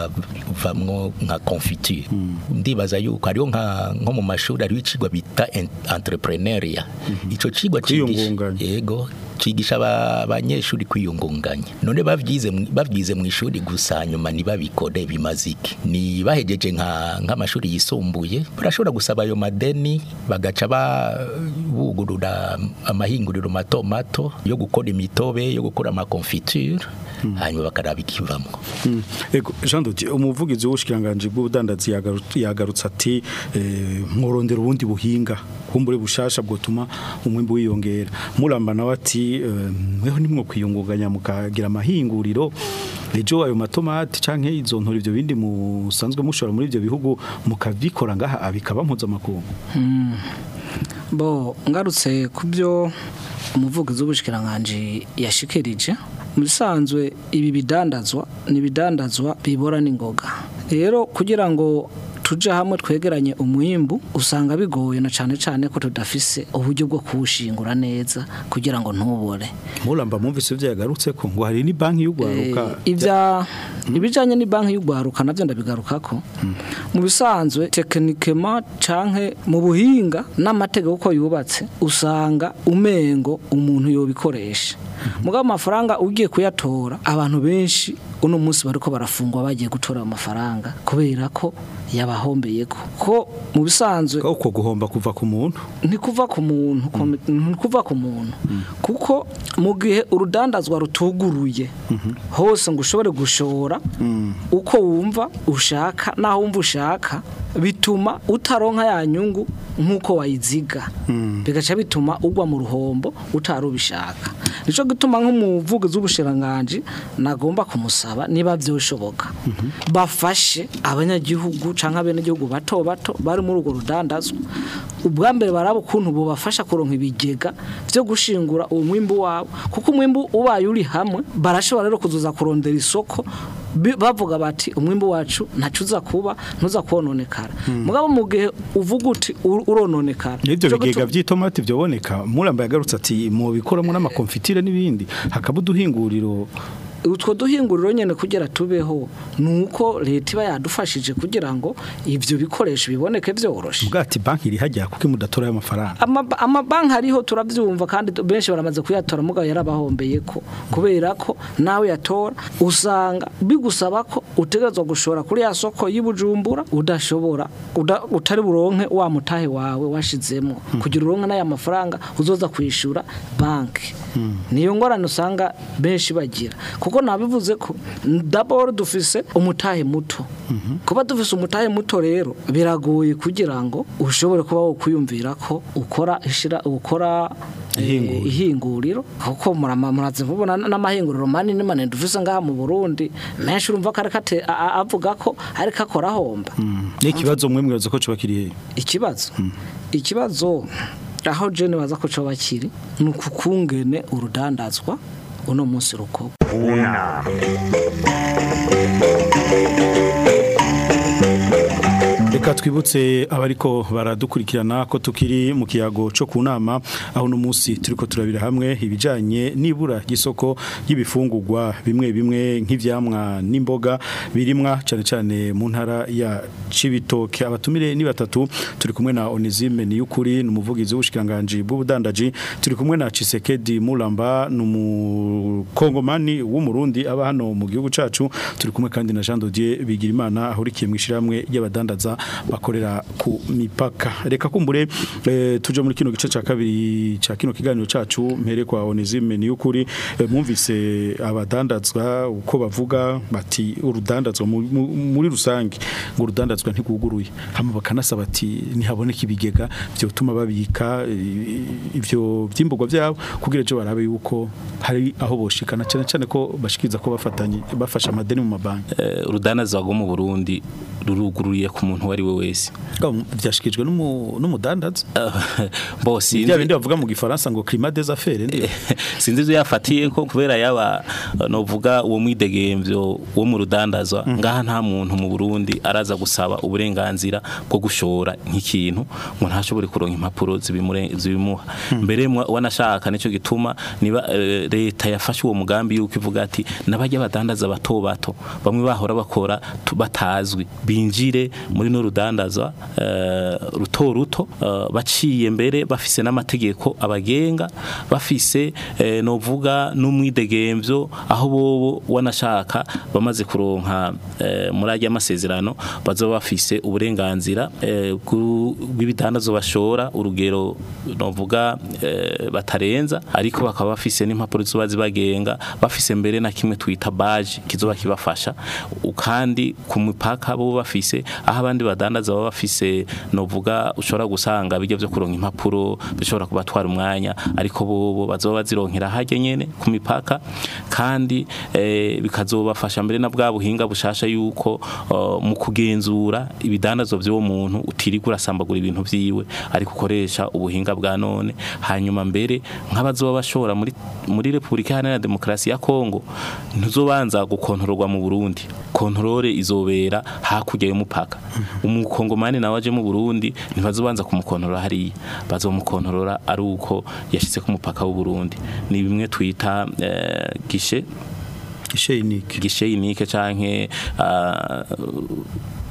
akavamwo nka confiture ndibaza yuko hariho nka nko mu mashuri hariho icigwa bita en- entrepreneuria ico cigwa cigisha Kwiyungunganya. yego cigisha aba- abanyeshuri kwiyungunganya none bavyize mu- bavyize mu ishuri gusa nyuma ntibabikore bimaze iki ni bahejeje nka nk'amashuri yisumbuye barashobora gusaba ayo madeni bagaca ba bugurura amahinguriro mato mato yo gukora imitobe yo gukora amakonfiture hanyuma bakaraba ikivamwo Ego Jean Dodier umuvugizi w'ubushikiranganje bw'ubudandazi yagaru- yagarutse ati eh, mworondera ubundi buhinga kumbure bushasha bwotuma umwimbu wiyongera muramba nawe ati eh, mweho nimwo kwiyungunganya mukagira amahinguriro ejo ayo matomati canke izo ntori ivyo bindi musanzwe mushora muri ivyo bihugu mukabikora ngaha abikaba mpuzamakungu bo ngarutse ku byo umuvugizi w'ubushikiranganje yashikirije mu bisanzwe ibi bidandazwa ni ibidandazwa bibora n'ingoga rero kugira ngo tuje hamwe twegeranye umwimbu usanga bigoye na cyane cyane ko tudafise uburyo bwo kuwushingura neza kugira ngo ntubore muramba mwumvise ivyo yagarutse ko ngo hari ni banki y'ugwaruka Eh, ibya ibijanye ni banki y'ugwaruka navyo ndabigarukako mu bisanzwe tekinikema canke mu buhinga n'amategeko uko yubatse usanga umengo umuntu yobikoresha mugabo amafaranga ugiye kuyatora abantu benshi uno munsi bariko barafungwa bagiye gutora ayo mafaranga kubera ko yabahombeye ko ko mu bisanzwe uko guhomba kuva ku muntu ntikuva ku muntu komi- ntikuva ku muntu kuko mu gihe urudandazwa rutuguruye hose ngo ushobore gushora uko wumva ushaka naho wumva ushaka bituma utaronka ya nyungu nk'uko wayiziga bigaca bituma ugwa mu ruhombo utari ubishaka nico gituma nk'umuvugizi w'ubushiranganji nagomba kumusaba niba byoshoboka bafashe abanyagihugu canke abenegihugu bato bato bari muri urwo rudandazwa ubwa mbere baraba ukuntu bubafasha kuronka ibigega vyo gushingura uwo mwimbu wabo kuko umwimbu ubaye uri hamwe barashobora rero kuzuza kurondera isoko bi- bavuga bati umwimbu wacu ntacu uza kuba ntuza kononekara mugabo mu gihe uvuga uti "Ur- urononekara N'ibyo Nico bigega gituma- by'itomati byoboneka murambaye agarutse ati mu bikoramo n'amakonfitire n'ibindi hakaba uduhinguriro utwo duhinguriro nyene kugira tubeho nuko leta iba yadufashije kugira ngo ivyo bikoresho biboneke vyoroshe bwati banki iri hajya kuko imudatora y'amafaranga Ama- amabanki ariho turavyumva kandi tu- benshi baramaze kuyatora mugabo yarabahombeye ko kubera ko nawe yatora usanga bigusaba ko utegerezwa gushora kuri ya soko y'Ibujumbura udashobora uda- utari buronke wa mutahe wawe washizemo kugira uronke n'aya mafaranga uzoza kwishura banki niyo ngorane usanga benshi bagira kuko nabivuze ko d'abord dufise umutahe muto kuba dufise umutahe muto rero biragoye kugira ngo ushobore kuba wokwiyumvira ko ukora ishira ukora eh, ihinguriro kuko murama- muraze kubona n'amahinguriro manini manini dufise ngaha mu Burundi menshi urumva ko ariko ate- a- a- avuga ko ariko akora ahomba n'ikibazo mwe mwibaza ko coba kiri hehe ikibazo ikibazo aho jene baza ko coba kiri ni ukukungene urudandazwa uno munsi ruko Una. Reka twibutse abariko baradukurikirana ko tukiri mu kiyago cyo ku nama aho no munsi turiko turabira hamwe ibijanye nibura gisoko y'ibifungurwa bimwe bimwe nk'ivyamwa n'imboga birimwa cyane cyane mu ntara ya Cibitoke abatumire ni batatu turi kumwe na Onesime Niyukuri numuvugizi w'ubushikanganje bw'ubudandaji turi kumwe na Chisekedi Mulamba numukongomani w'umurundi aba hano mu gihugu cacu turi kumwe kandi na Jean Dodier Bigirimana ahurikiye mu ishiramwe y'abadandaza bakorera ku mipaka reka kumbure eh, tuje muri kino gice ca kabiri ca kino kiganiro cacu mpere kwa Onesime Niyukuri eh, mwumvise abadandazwa uko bavuga bati urudandazwa mu- mu- muri rusange ngo urudandazwa ntiguguruye hama bakanasaba ati ntihaboneka ibigega byotuma babika eh, ivyo vyimburwa byabo kugira ejo barabe yuko hari aho boshikana cyane cyane ko bashikiriza ko bafatanye bafasha amadeni mu mabanki Eh, urudandazwa rwo mu Burundi ruruguruye ku muntu uwo ari we wese byashikijwe n'umu- n'umudandaza bo bya sinzi bindi bavuga mu gifaransa ngo climat des affaires ndi sinzi ivyo yafatiye ko kubera yaba novuga uwo mwidegemvyo wo mu rudandazwa ngaha nta muntu mu Burundi araza gusaba uburenganzira bwo gushora nk'ikintu ngo ntashobore kuronka impapuro zibimure- zibimuha mbere mwa- wanashaka nico gituma niba eh, leta yafashe uwo mugambi yuko ivuga ati nabajya badandaza bato bato bamwe bahora bakora tu- batazwi binjire muri no rudandazwa eh, ruto ruto eh, baciye mbere bafise n'amategeko abagenga bafise eh, novuga n'umwidegemvyo aho bobo wanashaka bamaze kuronka eh, muri ajya amasezerano bazoba bafise uburenganzira eh, bw'u- bw'ibidandazo bashora urugero novuga eh, batarenza ariko bakaba bafise n'impapuro ziba zibagenga bafise mbere na kimwe twita baje kizoba kibafasha U- kandi ku mipaka bo bafise aho abandi badandaza baba bafise novuga ushobora gusanga bijya byo kuronka impapuro bishobora kubatwara umwanya ariko bobo bazoba bazironkera hajye nyene ku mipaka kandi eh, bikazobafasha mbere na bwa buhinga bushasha yuko uh, mu kugenzura ibidandazo by'uwo muntu utirirwa urasambagura ibintu vyiwe ariko ukoresha ubuhinga bwa none hanyuma mbere nk'abazoba bashora muri muri Republika Iharanira Demokarasi ya Kongo ntuzobanza gukontororwa mu Burundi kontrole izobera hakurya y'umupaka umukongomani nawe aje mu Burundi ntibazobanza kumukontorora hariya bazomukontorora ari uko yashitse ku mupaka w'u Burundi ni bimwe twita eh, gishe gishe unique gishe unique canke ah,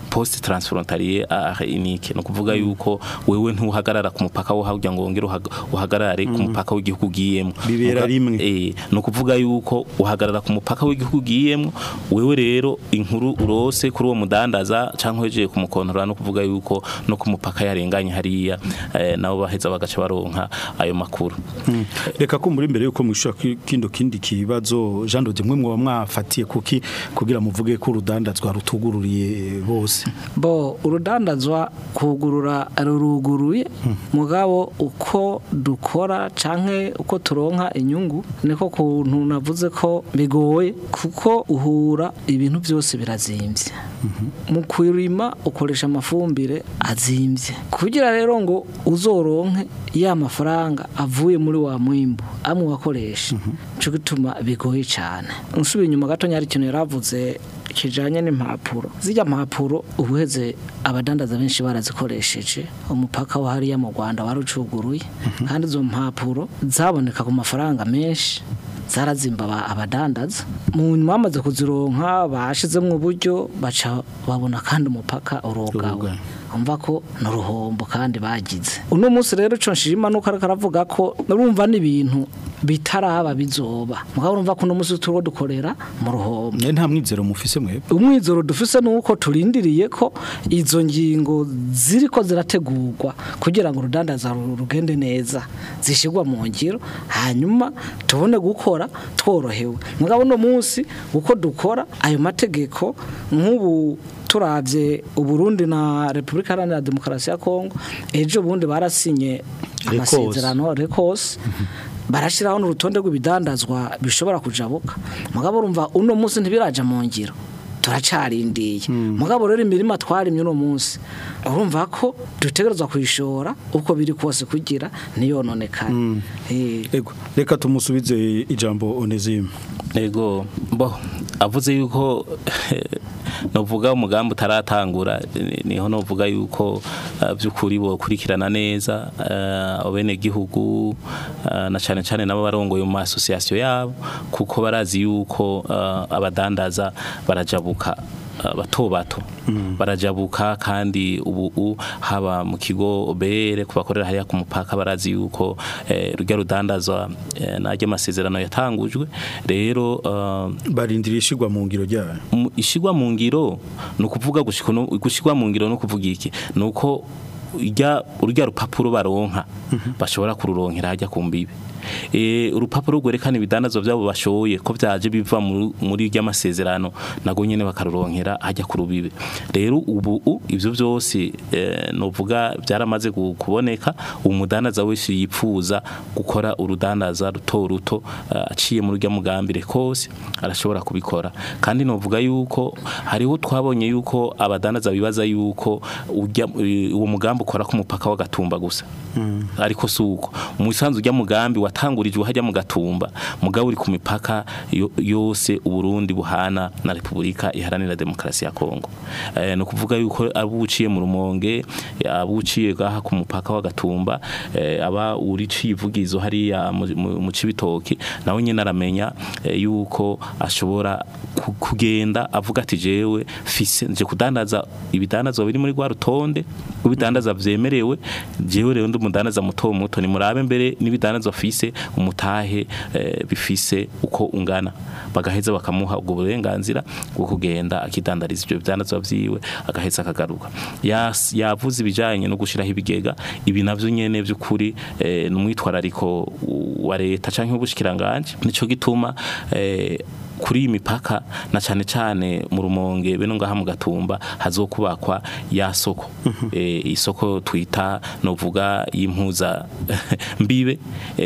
poste transfrontalier à unique no kuvuga yuko wewe ntuhagarara ku mupaka wo hajya ngo wongere uhag- uhagarare ku mupaka w'igihugu ugiyemo Bibera Muga- rimwe. eh no kuvuga yuko uhagarara ku mupaka w'igihugu ugiyemo wewe rero inkuru urose kuri uwo mudandaza canke weje kumukontorora no kuvuga yuko no ku mupaka yarenganye hariya eh, nabo baheza bagaca baronka ayo makuru reka kumbura imbere yuko mwishura kindo kindi kibazo Jean Dode mwe mwa mwafatiye kuki kugira muvuge ko urudandazwa rutugururiye bose bo urudandazwa kugurura ruruguruye mugabo uko dukora canke uko turonka inyungu niko kuntu navuze ko bigoye kuko uhura ibintu byose birazimvye mu kwirima ukoresha amafumbire azimvye kugira rero ngo uzoronke ya mafaranga avuye muri wa mwimbu amwe wakoresha cyo gituma bigoye cyane nsubiye inyuma gato nyari ikintu yaravuze kijanye n'impapuro zijya mpapuro ubuheze abadandaza benshi barazikoresheje umupaka wa hariya mu Rwanda warucuguruye kandi izo mpapuro zaboneka ku mafaranga menshi zarazimba aba- abadandaza mu nyuma bamaze kuzironka bashizemo uburyo baca babona kandi umupaka urogawe Urogawe. umva ko n'uruhombo kandi bagize uno munsi rero cyo nshima nuko ariko aravuga ko urumva n'ibintu bitaraba bizoba mugabo urumva ko uno munsi turo dukorera mu ruhombo ne nta mwizero mufise mwe umwizoro dufise nuko turindiriye ko izo ngingo ziriko zirategurwa kugira ngo urudandaza ru- rugende neza zishigwa mu ngiro hanyuma tubone gukora tworohewe mugabo no munsi uko dukora ayo mategeko nk'ubu turavye uburundi na repubulika iharanira demokarasi ya kongo ejo bundi barasinye Rekos. amasezerano rekos barashiraho n'urutonde rw'ibidandazwa bishobora kujabuka mugabo urumva uno munsi ntibiraja mu ngiro turacarindiye mugabo rero imirima twarimye uno munsi urumva ko dutegerezwa kuyishora uko biri kose kugira ntiyononekane Eh, ego reka tumusubize ijambo Onesime Ego bo avuze yuko novuga umugambi utaratangura ni- niho novuga yuko uh, byukuri bo kurikirana neza uh, abene gihugu uh, na cyane cyane nabo barongoye mu association yabo kuko barazi yuko uh, abadandaza barajabuka uh, bato bato barajabuka kandi ubu u- haba mu kigo obere kubakorera hariya ku mupaka barazi yuko eh, rujya rudandazwa eh, najya amasezerano yatangujwe rero uh, barindiriye ishigwa mu ngiro ryayo mu- ishigwa mu ngiro ni ukuvuga gushika no- gushigwa mu ngiro no kuvuga iki ni uko urya urya rupapuro baronka bashobora kururonkera hajya ku mbibe e, urupapuro rwerekana ibidandazwa byabo bashoye ko byaje biva mu- muri rya masezerano nago nyene bakaruronkera hajya ku rubibe rero ubu u- ivyo byose eh, novuga byaramaze gu- kuboneka umudandaza wese yipfuza gukora urudandaza ruto ruto eh, aciye muri rya mugambire kose arashobora kubikora kandi novuga yuko hariho twabonye yuko abadandaza bibaza yuko ujya uwo mugambi ukora ku mupaka w'agatumba gusa ariko suko mu isanzu ujya mugambi watangurijwe hajya mu gatumba mugabo uri ku mipaka yo- yose uburundi buhana na repubulika iharanira demokarasi ya kongo eh, no kuvuga yuko abo uciye mu rumonge abo uciye gaha ku mupaka w'agatumba eh, aba uri civugizo hariya mu- mu mu cibitoki nawe nyene aramenya eh, yuko ashobora ku- kugenda avuga ati jewe fise nje kudandaza ibidandazwa biri muri rwa rutonde ibidandaza vyemerewe jewe rero ndi umudandaza muto muto ni murabe mbere n'ibidandazwa fise umutahe eh, bifise uko ungana bagaheza bakamuha ubwo burenganzira bwo kugenda akidandariza ibyo bidandazwa vyiwe agaheza akagaruka Yas- yavuze ibijanye no gushiraho ibigega ibi navyo nyene by'ukuri eh, n'umwitwarariko wa leta canke w'ubushikiranganje nico gituma eh, kuri iyi mipaka na cyane cyane mu rumonge beno ngaha mu gatumba hazokubakwa ya soko eh, isoko twita novuga y'impuza mbibe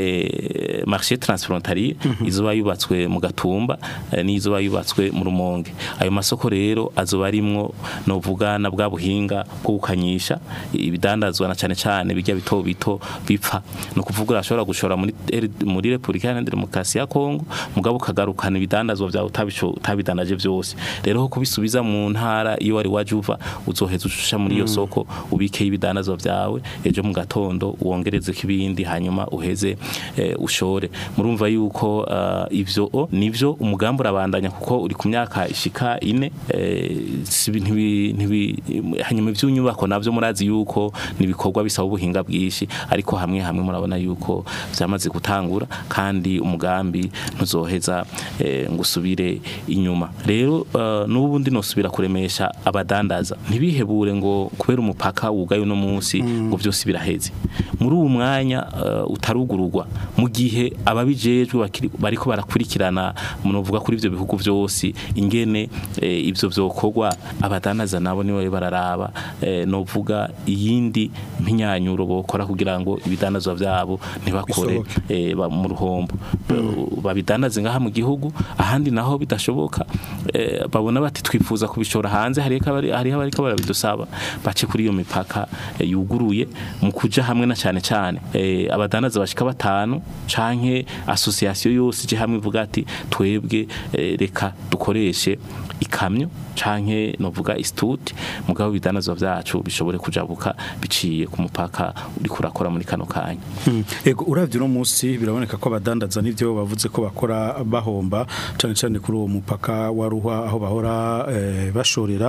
eh, marché transfrontalier izoba yubatswe mu gatumba eh, n'izoba yubatswe mu rumonge ayo masoko rero azoba arimwo novuga na bwa buhinga bwo gukanyisha ibidandazwa na cyane cyane bijya bito bito bipfa no kuvuga ashobora gushora muri muri Republika Iharanira Demokarasi ya Kongo mugabo kagarukana ibidandazwa ibidandazwa byawe utabisho- utabidanaje byose rero ho kubisubiza mu ntara iyo wari waje uva uzoheza ushusha muri iyo soko ubikeho ibidandazwa byawe ejo mu gatondo wongereze ibindi hanyuma uheze eh, ushore murumva yuko ah, ivyo o, nivyo umugambi urabandanya kuko uri ku myaka ishika ine eh, si ibi- ntibi- ntibi- hanyuma ivy'inyubako navyo murazi yuko nibikorwa bisaba ubuhinga bwinshi ariko hamwe hamwe murabona yuko vyamaze gutangura kandi umugambi ntuzoheza eh, ngo usubire inyuma rero uh, n'ubundi nosubira kuremesha abadandaza ntibihebure ngo kubera umupaka wugaye uno munsi ngo byose biraheze muri uwo mwanya uh, utarugururwa mu gihe ababijejwe bakiri- bariko barakurikirana munovuga kuri ivyo bihugu byose ingene eh, ivyo vyokorwa abadandaza nabo niwe bararaba eh, novuga iyindi mpinyanyuro bokora kugira ngo ibidandazwa vyabo ntibakore eh, ba- mu ruhombo babidandaze ngaha mu gihugu ahandi naho bidashoboka eh, babona bati twifuza kubishora hanze hariho abari- hariho abariko barabidusaba bace kuri iyo mipaka eh, yuguruye mu kuja hamwe na cyane cyane eh, abadandaza bashika batanu canke association yose ije hamwe ivuga ati twebwe eh, reka dukoreshe ikamyo canke novuga institute mugabo ibidandazwa vyacu bishobore kujabuka biciye ku mupaka uri kurakora muri kano kanya Ego uravye no munsi biraboneka ko abadandaza nivyo bavuze ko bakora bahomba cyane cyane kuri uwo mupaka wa ruhwa aho bahora eh, bashorera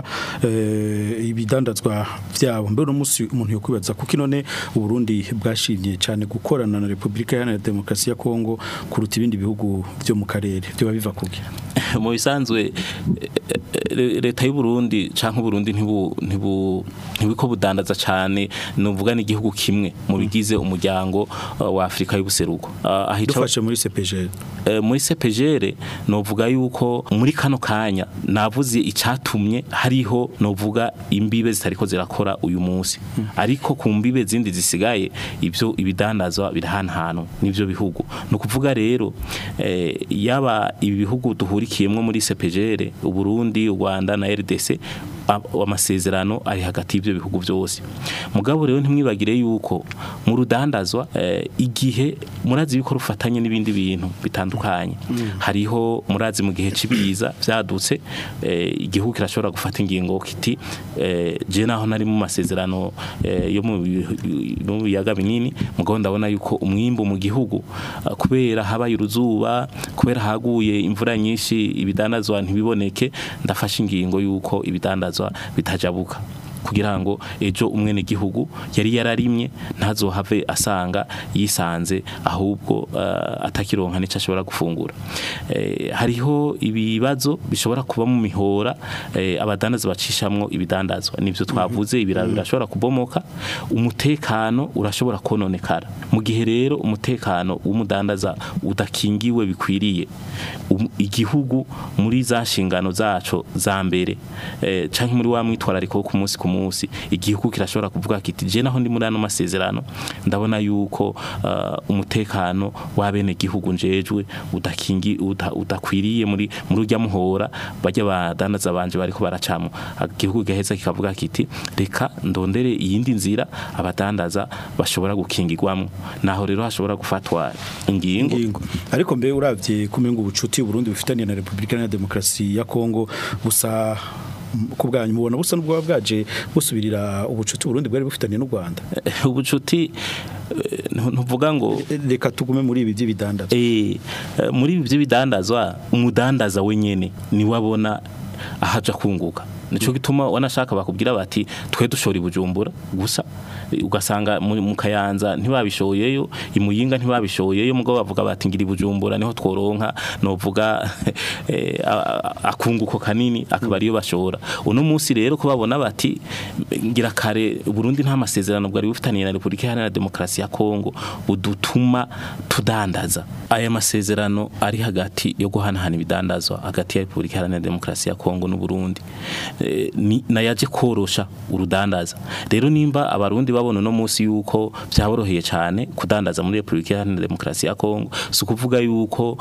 eh, ibidandazwa vyabo mbe no munsi umuntu yokwibaza kuko none Burundi bwashimye cyane gukorana na Republika Iharanira Demokarasi ya Kongo kuruta ibindi bihugu byo mu karere byo biva kuki mu bisanzwe eh, eh, leta y'u Burundi canke Burundi ntibu ntibu ntibiko budandaza cyane nuvuga n'igihugu kimwe mu bigize umuryango uh, wa Afrika y'ubuseruko uh, ahica dufashe muri CPG Eh, muri CPGR novuga yuko muri kano kanya navuze icatumye hariho novuga imbibe zitariko zirakora uyu munsi ariko ku mbibe zindi zisigaye ivyo ibidandazwa birahanhano nivyo bihugu no kuvuga rero eh, yaba ibi bihugu duhurikiyemwo muri CPGR u Burundi u Rwanda na RDC a- amasezerano ari hagati y'ivyo bihugu byose mugabo rero ntimwibagire yuko mu rudandazwa eh, igihe murazi yuko rufatanye n'ibindi bintu bitandukanye hariho murazi mu gihe cibiza vyadutse eh, igihugu kirashobora gufata ingingo kiti eh, je naho nari mu masezerano eh, yo mu bi- mu biyaga binini mugabo ndabona yuko umwimbu mu gihugu ah, kubera habaye uruzuba kubera haguye imvura nyinshi ibidandazwa ntibiboneke ndafashe ingingo yuko ibidandazwa bitajabuka kugira ngo ejo umwene gihugu yari yararimye ntazohave asanga yisanze ahubwo uh, atakironka nico ashobora gufungura eh, hariho ibibazo bishobora kuba mu mihora eh, abadandaza bacishamwo ibidandazwa nivyo twavuze ibiraro birashobora kubomoka umutekano urashobora kononekara mu gihe rero umutekano w'umudandaza udakingiwe bikwiriye um, igihugu muri za nshingano zaco za mbere eh, canke muri wa mwitwarariko wo ku munsi ku munsi igihugu kirashobora kuvuga kiti je naho ndi muri ano masezerano ndabona yuko uh, umutekano w'abene gihugu njejwe udakingi uda, udakwiriye muri muri urya muhora bajya badandaza banje bariko baracamo igihugu gaheza kikavuga kiti reka ndondere iyindi nzira abadandaza bashobora gukingirwamo naho rero hashobora gufatwa ingingo ingingo ariko mbe uravye kumenga ubucuti Burundi bufitaniye na Republika Iharanira Demokarasi ya Kongo busa ku bwanyu mubona busa n'ubwo bwaje busubirira ubucuti Burundi bwari bufitaniye n'u Rwanda ubucuti eh, ntuvuga ngo reka tugume muri ibi by'ibidandazwa eh, eh, muri ibi by'ibidandazwa umudandaza wenyene ni wabona ahaja kunguka nico gituma wanashaka bakubwira bati twe dushora ibujumbura gusa eh, ugasanga mu mu kayanza ntibabishoyeyo imuyinga ntibabishoyeyo mugabo bavuga bati ngira ibujumbura niho tworonka novuga eh, a- a- akunguko kanini akaba ariyo bashora uno munsi rero ko babona bati ngira kare Burundi nta masezerano bwari bufitaniye na Republika Iharanira Demokarasi ya Kongo budutuma tudandaza aya masezerano ari hagati yo guhanahana ibidandazwa hagati ya Republika Iharanira Demokarasi ya Kongo n'u Burundi eh, ni nayaje korosha urudandaza rero nimba abarundi babona no munsi yuko byaboroheye cyane kudandaza muri Republika Iharanira Demokarasi ya Kongo si ukuvuga yuko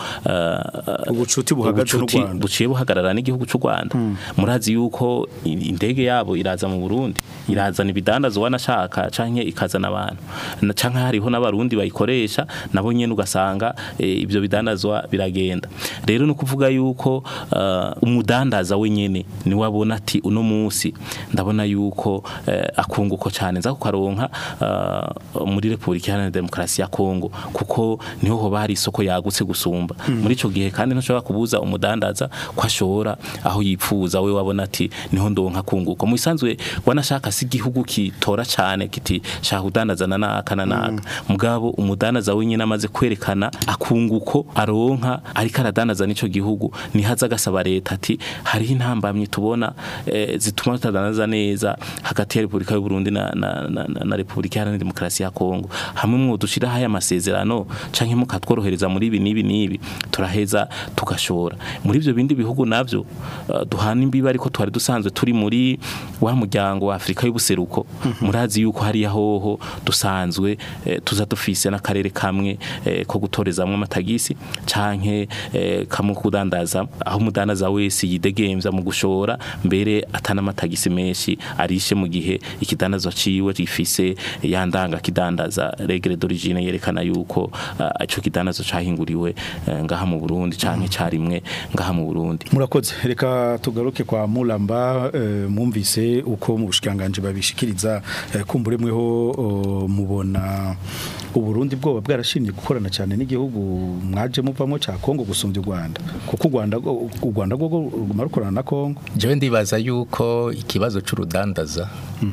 uh, Ubucuti buhagaze n'u ubucuti Rwanda. buciye buhagarara n'igihugu cy'u Rwanda murazi yuko i- indege yabo iraza mu Burundi irazana ibidandazwa wanashaka canke ikazana abantu Na- canke hariho n'abarundi bayikoresha nabo nyene ugasanga eh, ibyo bidandazwa biragenda rero no kuvuga yuko uh, umudandaza wenyene ni wabona ati uno munsi ndabona yuko eh, akunguko cyane nza kukaronka uh, muri Republika Iharanira Demokarasi ya Kongo kuko niho hoba hari isoko yagutse gusumba muri ico gihe kandi ntushobora kubuza umudandaza ko ashora aho yipfuza we wabona ati niho ndonka kunguko mu isanzwe wanashaka si igihugu kitora cyane kiti shaka udandaza na naka na naka mugabo umudandaza wenyine amaze kwerekana akunguko aronka ariko aradandaza n'ico gihugu nihaza agasaba leta ati hariho intambamyi tubona eh, zituma tutadandaza neza hagati ya Republika y'u Burundi na, na, na, na, na Republika Iharanira Demokarasi ya Kongo hamwe mu dushiraho aya masezerano canke mukatworohereza muri ibi nibi nibi turaheza tugashora muri ivyo bindi bihugu navyo uh, duhana imbibi ariko twari dusanzwe turi muri wa muryango wa Afrika y'ubuseruko murazi yuko hari yahoho dusanzwe eh, tuza dufise n'akarere kamwe eh, ko gutorezamwe amatagisi canke eh, kamwe kudandaza aho umudandaza wese yidegemvya mu gushora mbere atana amatagisi menshi arishe mu gihe ikidandazwa ciwe gifise yandanga kidandaza regre d'origine yerekana yuko uh, ico kidandazo cahinguriwe eh, ngaha mu Burundi canke carimwe ngaha mu Burundi murakoze reka tugaruke kwa Mulamba eh, mwumvise uko mu bushikanganje babishikiriza eh, kumbure mweho oh, mubona uburundi bwoba bwarashimye gukorana cyane n'igihugu mwaje muvamo ca Kongo gusumbya u Rwanda kuko u Rwanda u Rwanda rwo ruguma rukorana na Kongo jewe ndibaza yuko ikibazo c'urudandaza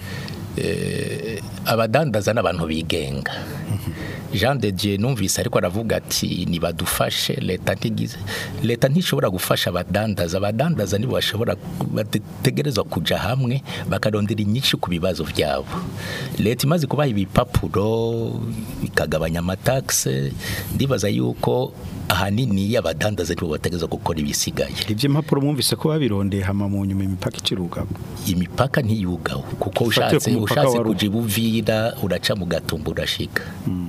eh, abadandaza n'abantu bigenga Jean de Dieu numvise ariko aravuga ati nibadufashe leta ntigize leta ntishobora gufasha abadandaza abadandaza nibo bashobora bategerezwa kuja hamwe bakarondera inyinshi ku bibazo byabo leta imaze kubaha ibipapuro ikagabanya amataxe ndibaza yuko ahanini abadandaza nibo bategerezwa gukora ibisigaye ivyo impapuro mwumvise ko babirondeye hama mu nyuma imipaka iciruka imipaka ntiyugaho kuko Ufatiye ushatse ku mupaka ushatse wa Rugo. kuja ibuvira uraca mu gatumba urashika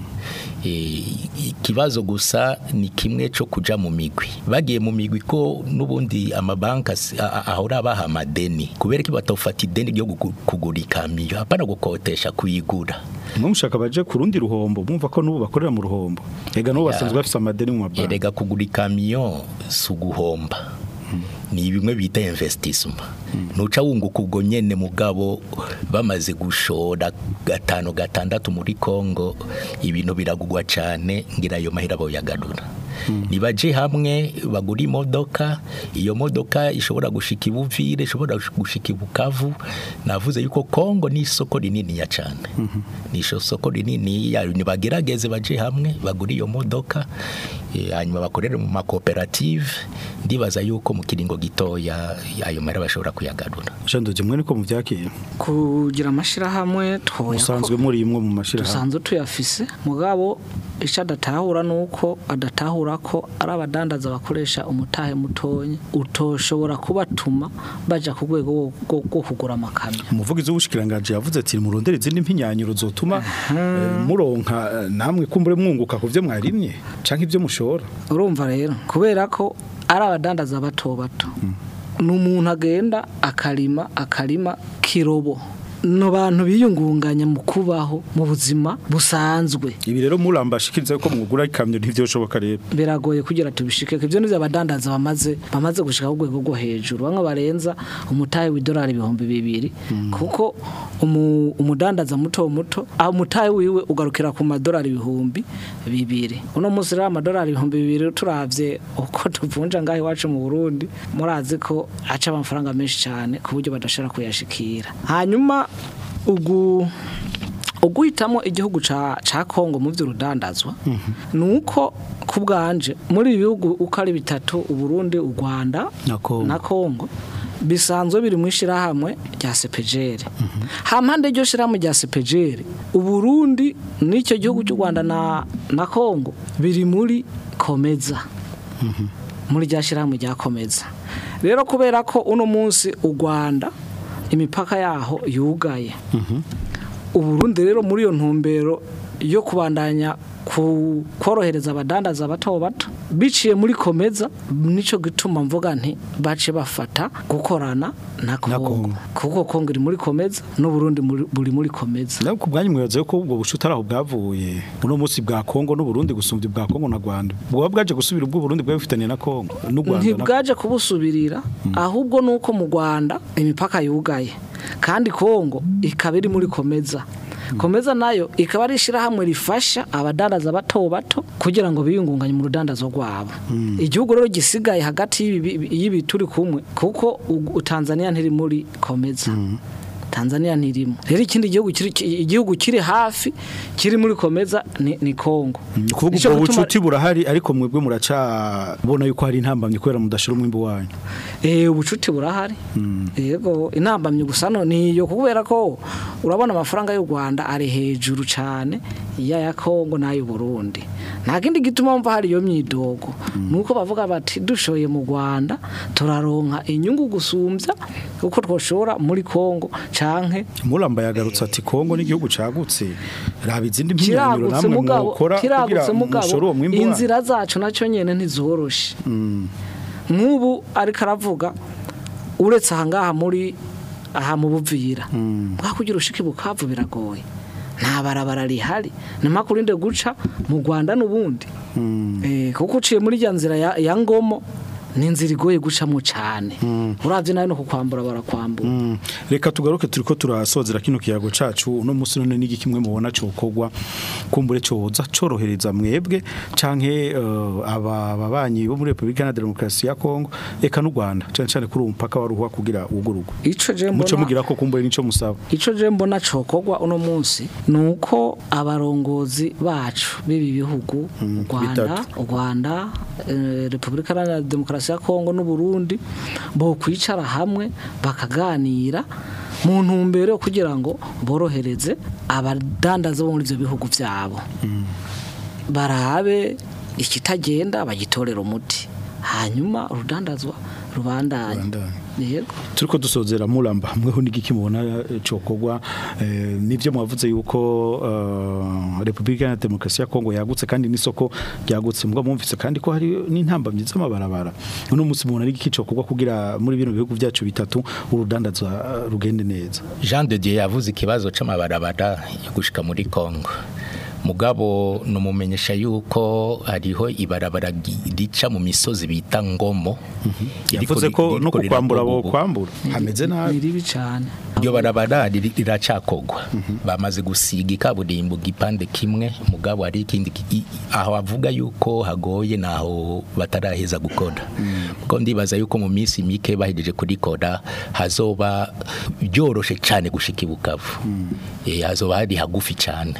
Eh, ikibazo gusa ni kimwe cyo kuja mu migwi bagiye mu migwi ko nubundi amabanka si- a- a- ahora baha amadeni kubera ko batofata ideni ryo gugu- kugura ikamiyo hapana gukotesha kuyigura mwe mushaka baje ku rundi ruhombo mwumva ko nubu bakorera mu ruhombo ega nubu basanzwe bafise amadeni mu mabanki erega kugura ikamiyo si uguhomba ni bimwe bita investissement nuca wunguka ubwo nyene mugabo bamaze gushora gatanu gatandatu muri Kongo ibintu biragugwa cane ngira ayo mahera boyagarura nibaje hamwe bagura imodoka iyo modoka ishobora gushika ibuvire ishobora gushika ibukavu navuze yuko Kongo ni isoko rinini ya cane ni isoko rinini ya nibagerageze baje hamwe bagura iyo modoka eh, hanyuma bakorere mu makoperative ndibaza yuko mu kiringo gitoya ayo mahera bashobora kuyagarura Jean de Dieu mwe niko muvyakiye kugira amashirahamwe twoya musanzwe muri imwe mu mashirahamwe dusanzwe tuyafise mugabo icyo adatahura ni uko adatahura ko ari abadandaza bakoresha umutahe mutonya utoshobora kubatuma baja ku rwego rwo- rwo rwo kugura amakamyo umuvugizi w'ubushikiranganje yavuze ati murondere izindi mpinyanyuro zotuma eh, muronka eh, namwe kumbure mwunguka ku vyo mwarimye canke ivyo mushora urumva rero kubera ko ari abadandaza bato bato ni umuntu agenda akarima akarima kirobo ni abantu biyungunganya mu kubaho mu buzima busanzwe ibi rero murambashikiriza ko mwugura ikamyo ntivyoshoboka rero biragoye kugira tubishike ivyo nivyo abadandaza bamaze bamaze gushika ku rwego rwo hejuru bamwe barenza umutahe w'idolari ibihumbi bibiri kuko umu, umudandaza muto muto aho umutahe wiwe ugarukira ku madolari ibihumbi bibiri uno munsi rero amadolari ibihumbi bibiri turavye uko tuvunja ngaho iwacu mu Burundi murazi ko aca amafaranga menshi cyane ku buryo badashobora kuyashikira hanyuma ugu uguhitamo igihugu ca ca Kongo mu vy'urudandazwa nuko ku bwanje muri ibi bihugu uko ari bitatu u Burundi u Rwanda Na Kongo. na Kongo bisanzwe biri mu ishirahamwe rya CPGL hampande iryo shirahamwe rya CPGL u Burundi n'icyo gihugu cy'u Rwanda na na Kongo biri muri Komeza muri rya shirahamwe rya Komeza rero kubera ko uno munsi u Rwanda imipaka yaho yugaye uburundi rero muri iyo ntumbero yo kubandanya ku korohereza abadandaza bato bato biciye muri komeza nico gituma mvuga nti bace bafata gukorana na Kongo Kongo. kuko Kongo iri muri komeza n'u Burundi muri- buri muri komeza nawe ku bwanyu mwibaza ko ubwo bushuti ari aho bwavuye uno munsi bwa Kongo n'u Burundi gusumbya ubwa Kongo na Rwanda bwoba bwaje gusubira ubwo Burundi bwa bifitaniye na Kongo n'u Rwanda na- ntibwaje kubusubirira ahubwo nuko mu Rwanda imipaka yugaye kandi Kongo ikaba iri muri komeza komeza nayo ikaba ari ishyirahamwe rifasha abadandaza bato bato kugira ngo biyungunganye mu rudandazo rwabo igihugu rero gisigaye hagati y'ibi y'ibi turi kumwe kuko u- Tanzania ntiri muri komeza Tanzania ntirimo rero ikindi gihugu kiri ki- igihugu kiri hafi kiri muri komeza ni, ni Kongo Ni ukuvuga Nico ubwo gituma- bucuti burahari ariko mwebwe muracabona yuko hari intambamye kubera mudashira umwimbo wanyu Eh ubucuti burahari. Yego inambamye gusa no niyo kubera ko urabona amafaranga y'u Rwanda ari hejuru cyane ya ya Kongo n'ayo Burundi. Nta kindi gituma mva hari iyo myidogo. Nuko bavuga bati dushoye mu Rwanda turaronka inyungu gusumbya uko twoshora muri Kongo canke Mulamba yagarutse ati Kongo n'igihugu cagutse raba izindi mpinyanyuro kiragutse namwe mugabo mwokora kugira kiragutse mugabo mushore uwo mwimbo wanyu inzira zacu nacyo nyene ntizoroshe nk'ubu ariko aravuga uretse aha ngaha muri aha mu buvira bwakugira ushike bukavu biragoye nta barabara rihari ni makurinde guca mu Rwanda n'ubundi eh kuko uciye muri ya nzira ya, ya ngomo ni inzira igoye gucamo cyane uravye nayo no kukwambura barakwambura Mm. reka tugaruke turiko turasozera kino kiyago cacu uno musi none n'igi kimwe mubona cokogwa kumbure coza corohereza mwebwe canke uh, aba babanyi bo muri Republika na Demokarasi ya Kongo eka n'u Rwanda cane cane kuri uwo mupaka waruhwa kugira ugurugo ico je muco mbona mugira ko kumbure nico musaba Ico je mbona cokogwa uno munsi nuko abarongozi bacu bibi bihugu u Rwanda bitatu. u Rwanda eh, Republika Iharanira Demokarasi ya Kongo n'u Burundi bo kwicara hamwe bakaganira mu ntumbero yo kugira ngo borohereze abadandaza bo muri ivyo bihugu vyabo barabe ikitagenda bagitorera umuti hanyuma urudandazwa rubandanye Rubandanye. yego turiko dusozera muramba mweho n'igiki mubona eh, cokogwa eh, nivyo mwavuze yuko uh, Republika ya Demokarasi ya Kongo yagutse kandi n'isoko ryagutse mbwa mwumvise kandi ko hari n'intambamye z'amabarabara uno munsi mubona n'igiki cokogwa kugira muri bino bihugu byacu bitatu urudandazwa uh, rugende neza Jean de Dieu yavuze ikibazo c'amabarabara yo gushika muri Kongo mugabo numumenyesha yuko hariho ibarabara gi- rica mu misozi bita ngomo Iriko yavuze ri- ko no ririko kukwambura bo rirakorwa. kwambura hameze ni nabi ribi cyane iryo barabara riri- riracakogwa bamaze gusiga ikaburimbo gipande kimwe mugabo hari ikindi ki- i- aho avuga yuko hagoye naho bataraheza gukora kuko ndibaza yuko mu minsi mike bahejeje kurikora hazoba byoroshe cyane gushika ibukavu Eh, hazoba hari hagufi cyane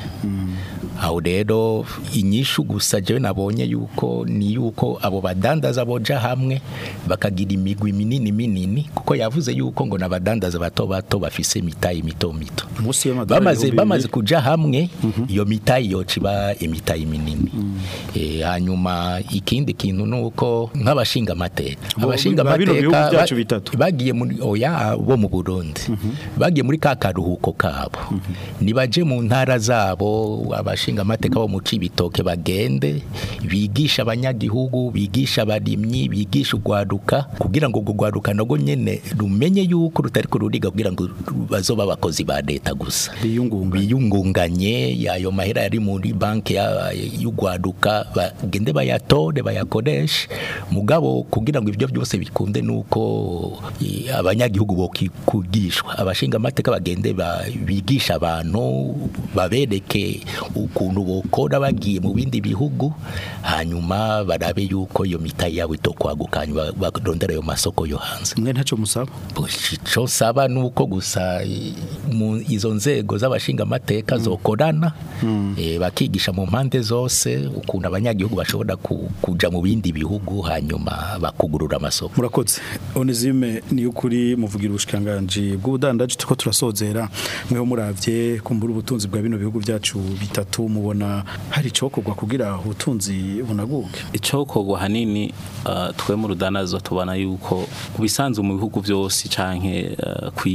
aho rero inyishu gusa jewe nabonye yuko ni yuko abo badandaza boja hamwe bakagira imigwi minini minini kuko yavuze yuko ngo nabadandaza bato bato bafise mitayi mito mito munsi y'amadolari bamaze ibihumbi bamaze bibiri. kuja hamwe iyo mitayi yoca iba imitayi minini Eh, hanyuma ikindi kintu nuko nk'abashinga amateka Bo- abashinga ba bino bihugu amateka byacu ba- bitatu. bagiye muri oya bo mu Burundi bagiye muri ka karuhuko kabo nibaje mu ntara zabo abashinga amateka bo mu cibitoke bagende bigisha abanyagihugu bigisha abarimyi bigisha ugwaruka kugira ngo ubwo gwaruka nago nyene rumenye yuko rutari kururiga kugira ngo bazoba abakozi ba leta gusa biyungunganya biyungunganye ayo mahera yari muri banki ya- y'ugwaduka bagende bayatore bayakoreshe mugabo kugira ngo ibyo byose bikunde nuko i, abanyagihugu bokigishwa abashinga amateka bagende ba- bigisha abantu babereke ukuntu bokora bagiye mu bindi bihugu hanyuma barabe yuko iyo mitayi yabo itokwaguka hanyuma barondera ayo masoko yo hanze mwe ntacyo musaba icyo saba ni uko gusa i- mu izo nzego z'abashinga amateka zokorana eh, bakigisha mu mpande zose ukuntu abanyagihugu bashobora ku- kuja mu bindi bihugu hanyuma bakugurura amasoko murakoze onezime ni ukuri muvugira ubushikiranganji bw'ubudandaji turiko turasozera mweho muravye kumbura ubutunzi bwa bino bihugu byacu bitatu mubona hari icokorwa kugira ubutunzi bunaguke icokorwa hanini uh, twe mu rudanazo tubona yuko ubisanzwe mu bihugu byose canke uh, kwisi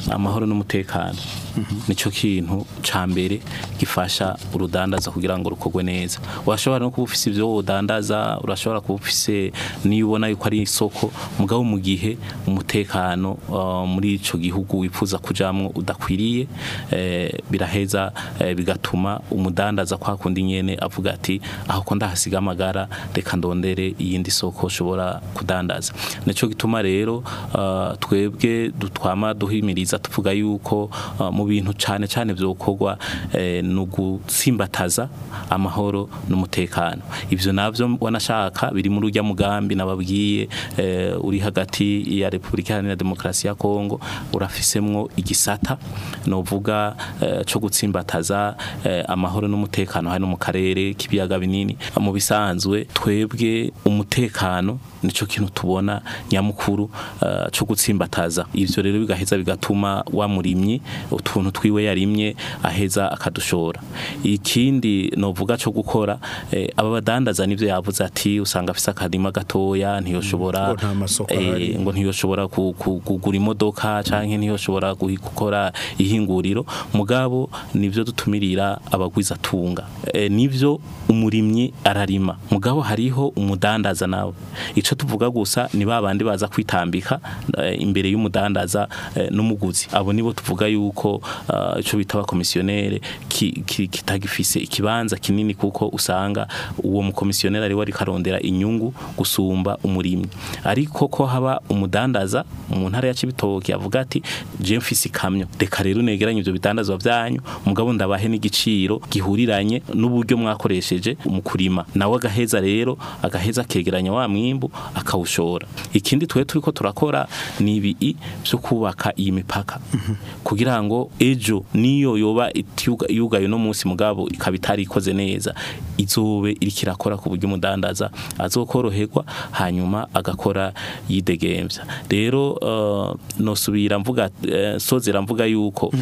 amahoro n'umutekano nico kintu ca mbere gifasha urudandaza kugira ngo rukorwe neza urashobora no kuba ufise ivyo wodandaza urashobora kuba ufise niyo ubona yuko ari isoko mugabo mu gihe umutekano uh, muri ico gihugu wifuza kujamwo udakwiriye eh, biraheza eh, bigatuma umudandaza kwa kundi nyene avuga ati aho ko ndahasiga amagara reka ndondere iyindi soko ushobora kudandaza nico gituma rero uh, twebwe dutwama duhimiriza tuvuga yuko uh, mu bintu cane cane vyokorwa eh, nugutsimbataza amahoro n'umutekano ivyo navyo wanashaka biri muri urya mugambi nababwiye eh, uri hagati ya Republika Iharanira Demokarasi ya Kongo urafisemwo igisata novuga eh, co gutsimbataza eh, amahoro n'umutekano hano mu karere k'ibiyaga binini mu bisanzwe twebwe umutekano nico kintu tubona nyamukuru uh, co gutsimbataza ivyo rero bigaheza bigatuma wa murimyi utuntu twiwe yarimye aheza akadushora ikindi novuga co gukora eh, aba badandaza nivyo yavuze ati usanga afise akadima gatoya ntiyoshobora ngo nta masoko eh, ahari. ngo ntiyoshobora ku- ku- kugura imodoka canke ntiyoshobora guhi- gukora ihinguriro mugabo nivyo dutumirira abagwiza tunga e, nivyo umurimyi ararima mugabo hariho umudandaza nawe ico tuvuga gusa ni babandi baza kwitambika eh, imbere y'umudandaza eh, n'umuguzi abo nibo tuvuga yuko uh, ico bita abakomisiyonere ki- ki- kitagifise ikibanza kinini kuko usanga uwo mukomisiyonere ari we ariko arondera inyungu gusumba umurimyi ariko ko haba umudandaza mu ntara ya Cibitoke avuga ati je mfise ikamyo reka rero negeranye ivyo bidandazwa vyanyu mugabo ndabahe n'igiciro gihuriranye n'uburyo mwakoresheje mu kurima nawe agaheza rero agaheza akegeranya wa mwimbu akawushora ikindi twe turiko turakora ni ibi byo kubaka iyi mipaka kugira ngo ejo niyo yoba itiuga- yugaye no munsi mugabo ikaba itari ikoze neza izobe iriko irakora ku buryo umudandaza azokoroherwa hanyuma agakora yidegemvya rero uh, nosubira mvuga uh, sozera mvuga yuko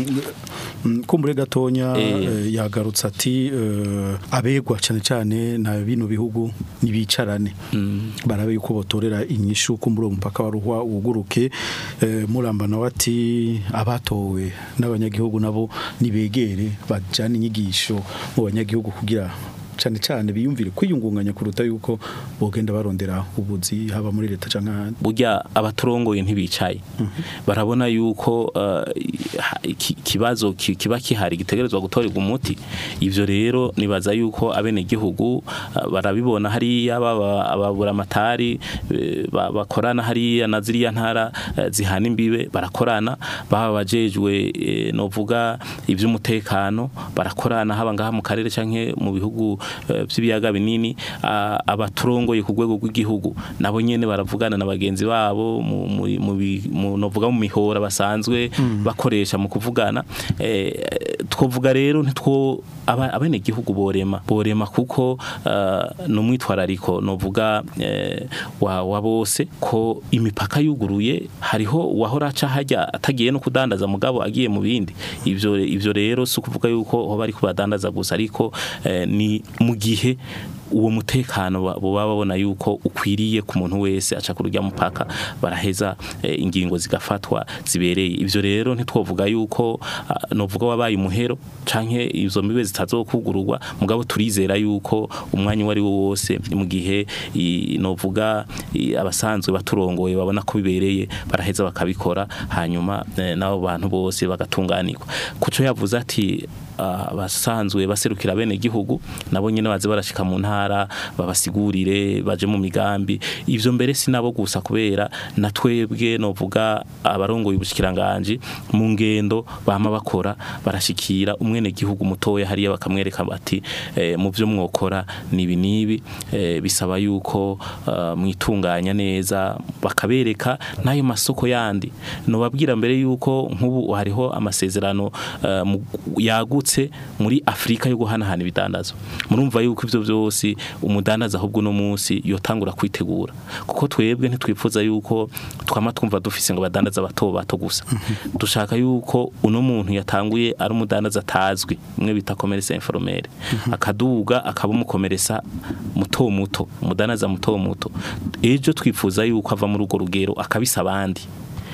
Mm, kumbure gatonya Eh. eh, yagarutse ati eh, abegwa cyane cyane na bino bihugu nibicarane barabe yuko botorera inyishu kumbure uwo mupaka wa ruhwa uguruke eh, muramba nawe ati abatowe n'abanyagihugu nabo nibegere bajana inyigisho mu banyagihugu kugira cyane cyane biyumvire kwiyungunganya kuruta yuko bogenda barondera ubuzi haba muri leta canke ahandi burya abaturongoye ntibicaye barabona yuko uh, ha- iki- ikibazo ki- kiba kihari gitegerezwa gutorerwa umuti ivyo rero nibaza yuko abene gihugu uh, barabibona hariya baba ababura amatari bakorana hariya na ziriya ntara eh, zihana imbibe barakorana baba bajejwe eh, novuga ivy'umutekano barakorana haba ngaha mu karere canke mu bihugu eh, vy'ibiyaga binini ah, abaturongoye ku rwego rw'igihugu nabo nyene baravugana na bagenzi babo mu mu- mu bi- mu- novuga mu mihora basanzwe bakoresha mu kuvugana eh, twovuga rero ntitwo aba- abene gihugu borema borema kuko uh, numwitwarariko novuga eh, wa, wa bose ko imipaka yuguruye hariho wahora aca hajya atagiye no kudandaza mugabo agiye mu bindi ivyo ivyo rero si ukuvuga yuko hoba ari kubadandaza gusa ariko eh, ni mu gihe uwo mutekano ba- boba babona yuko ukwiriye ku muntu wese aca ku rujya mupaka baraheza eh, ingingo zigafatwa zibereye ivyo rero ntitwovuga yuko ah, novuga wabaye umuhero canke izo mibe zitazokugururwa mugabo turizera yuko umwanya uwo ari wo wose mu gihe i- novuga i- abasanzwe baturongoye babona ko bibereye baraheza bakabikora hanyuma eh, n'abo bantu bose bagatunganirwa kuco yavuze ati ah, abasanzwe baserukira bene gihugu nabo nyene baze barashika mu ntara babasigurire baje mu migambi ivyo mbere sinabo gusa kubera na twebwe novuga abarongoye ubushikiranganje mu ngendo bama bakora barashikira umwene gihugu mutoya hariya bakamwereka bati eh, mu vyo mwokora nibi nibi eh, bisaba yuko ah, mwitunganya neza bakabereka n'ayo masoko yandi nobabwira mbere yuko nk'ubu hariho amasezerano eh, mu- yagutse muri Afrika yo guhanahana ibidandazo murumva yuko ivyo byose umudandaza ahubwo no munsi yotangura kwitegura kuko twebwe ntitwifuza yuko twama twumva dufise ngo badandaza bato bato gusa dushaka yuko uno muntu yatanguye ari umudandaza atazwi imwe bita commerce informel akaduga akaba umukomeresa muto muto umudandaza muto muto ejo twifuza yuko ava muri urwo rugero akabisa abandi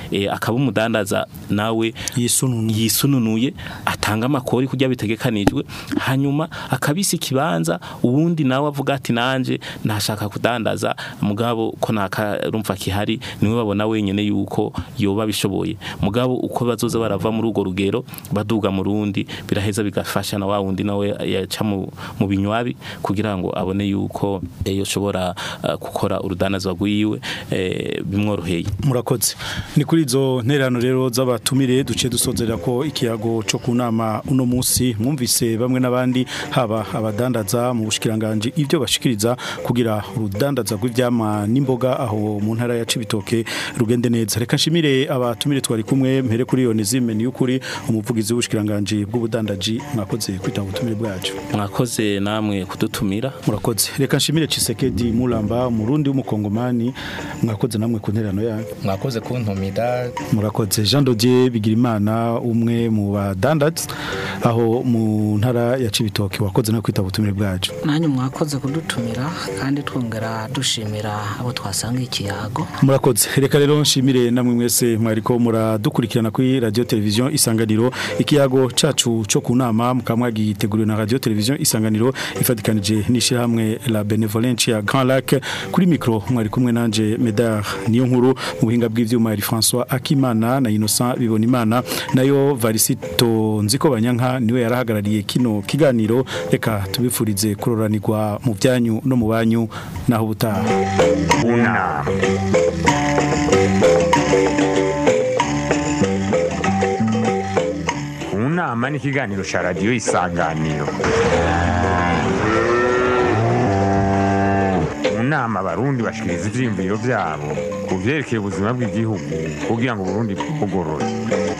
eh, akaba umudandaza nawe yisununuye yisununuye atanga amakori kujya bitegekanijwe hanyuma akabisa ikibanza uwundi nawe avuga ati nanje nashaka kudandaza mugabo ko nakarumva kihari niwe babona wenyene yuko yoba bishoboye mugabo uko bazoza barava muri urwo rugero baduga mu rundi biraheza bigafasha na wa wundi nawe yaca mu mu binywabi kugira ngo abone yuko eh, yoshobora eh, gukora urudandaza rwiwe eh, bimworoheye murakoze ni kuri izo nterano rero z'abatumire duce dusozera ko ikiyago cyo ku nama uno munsi mwumvise bamwe n'abandi haba abadandaza mu bushikiranganje ibyo bashikiriza kugira urudandaza rw'ivyama n'imboga aho mu ntara ya Cibitoke rugende neza reka nshimire abatumire twari kumwe mpere kuri Onezime ni ukuri umuvugizi w'ubushikiranganje bw'ubudandaji mwakoze kwitanga ubutumire bwacu mwakoze namwe kudutumira murakoze reka nshimire Chisekedi Mulamba murundi w'umukongomani mwakoze namwe ku nterano yanyu mwakoze kuntumira murakoze Jean Dodier Bigirimana umwe mu badandaza aho mu ntara ya Cibitoke wakoze no kwitaba ubutumire bwacu nanyu mwakoze kudutumira kandi twongera dushimira abo twasanga ikiyago murakoze reka rero nshimire namwe mwese mwariko muradukurikirana kuri radio television isanganiro ikiyago cacu cyo ku nama mukamwagiteguriwe na radio television isanganiro ifatikanije n'ishirahamwe la benevolence ya Grand Lac kuri micro mwari kumwe nanje Medar niyo nkuru mu buhinga bw'ivyuma yari François Akimana na Innocent Bibonimana nayo Varisito nziko banyanka niwe yarahagarariye kino kiganiro reka tubifurize kuroranirwa mu byanyu no mu banyu naho butaha Una. Unama ni ikiganiro cya radiyo isanganiro mu nama abarundi bashikiriza ivyiyumviro vyabo ku vyerekeye ubuzima bw'igihugu kugira ngo uburundi bugorore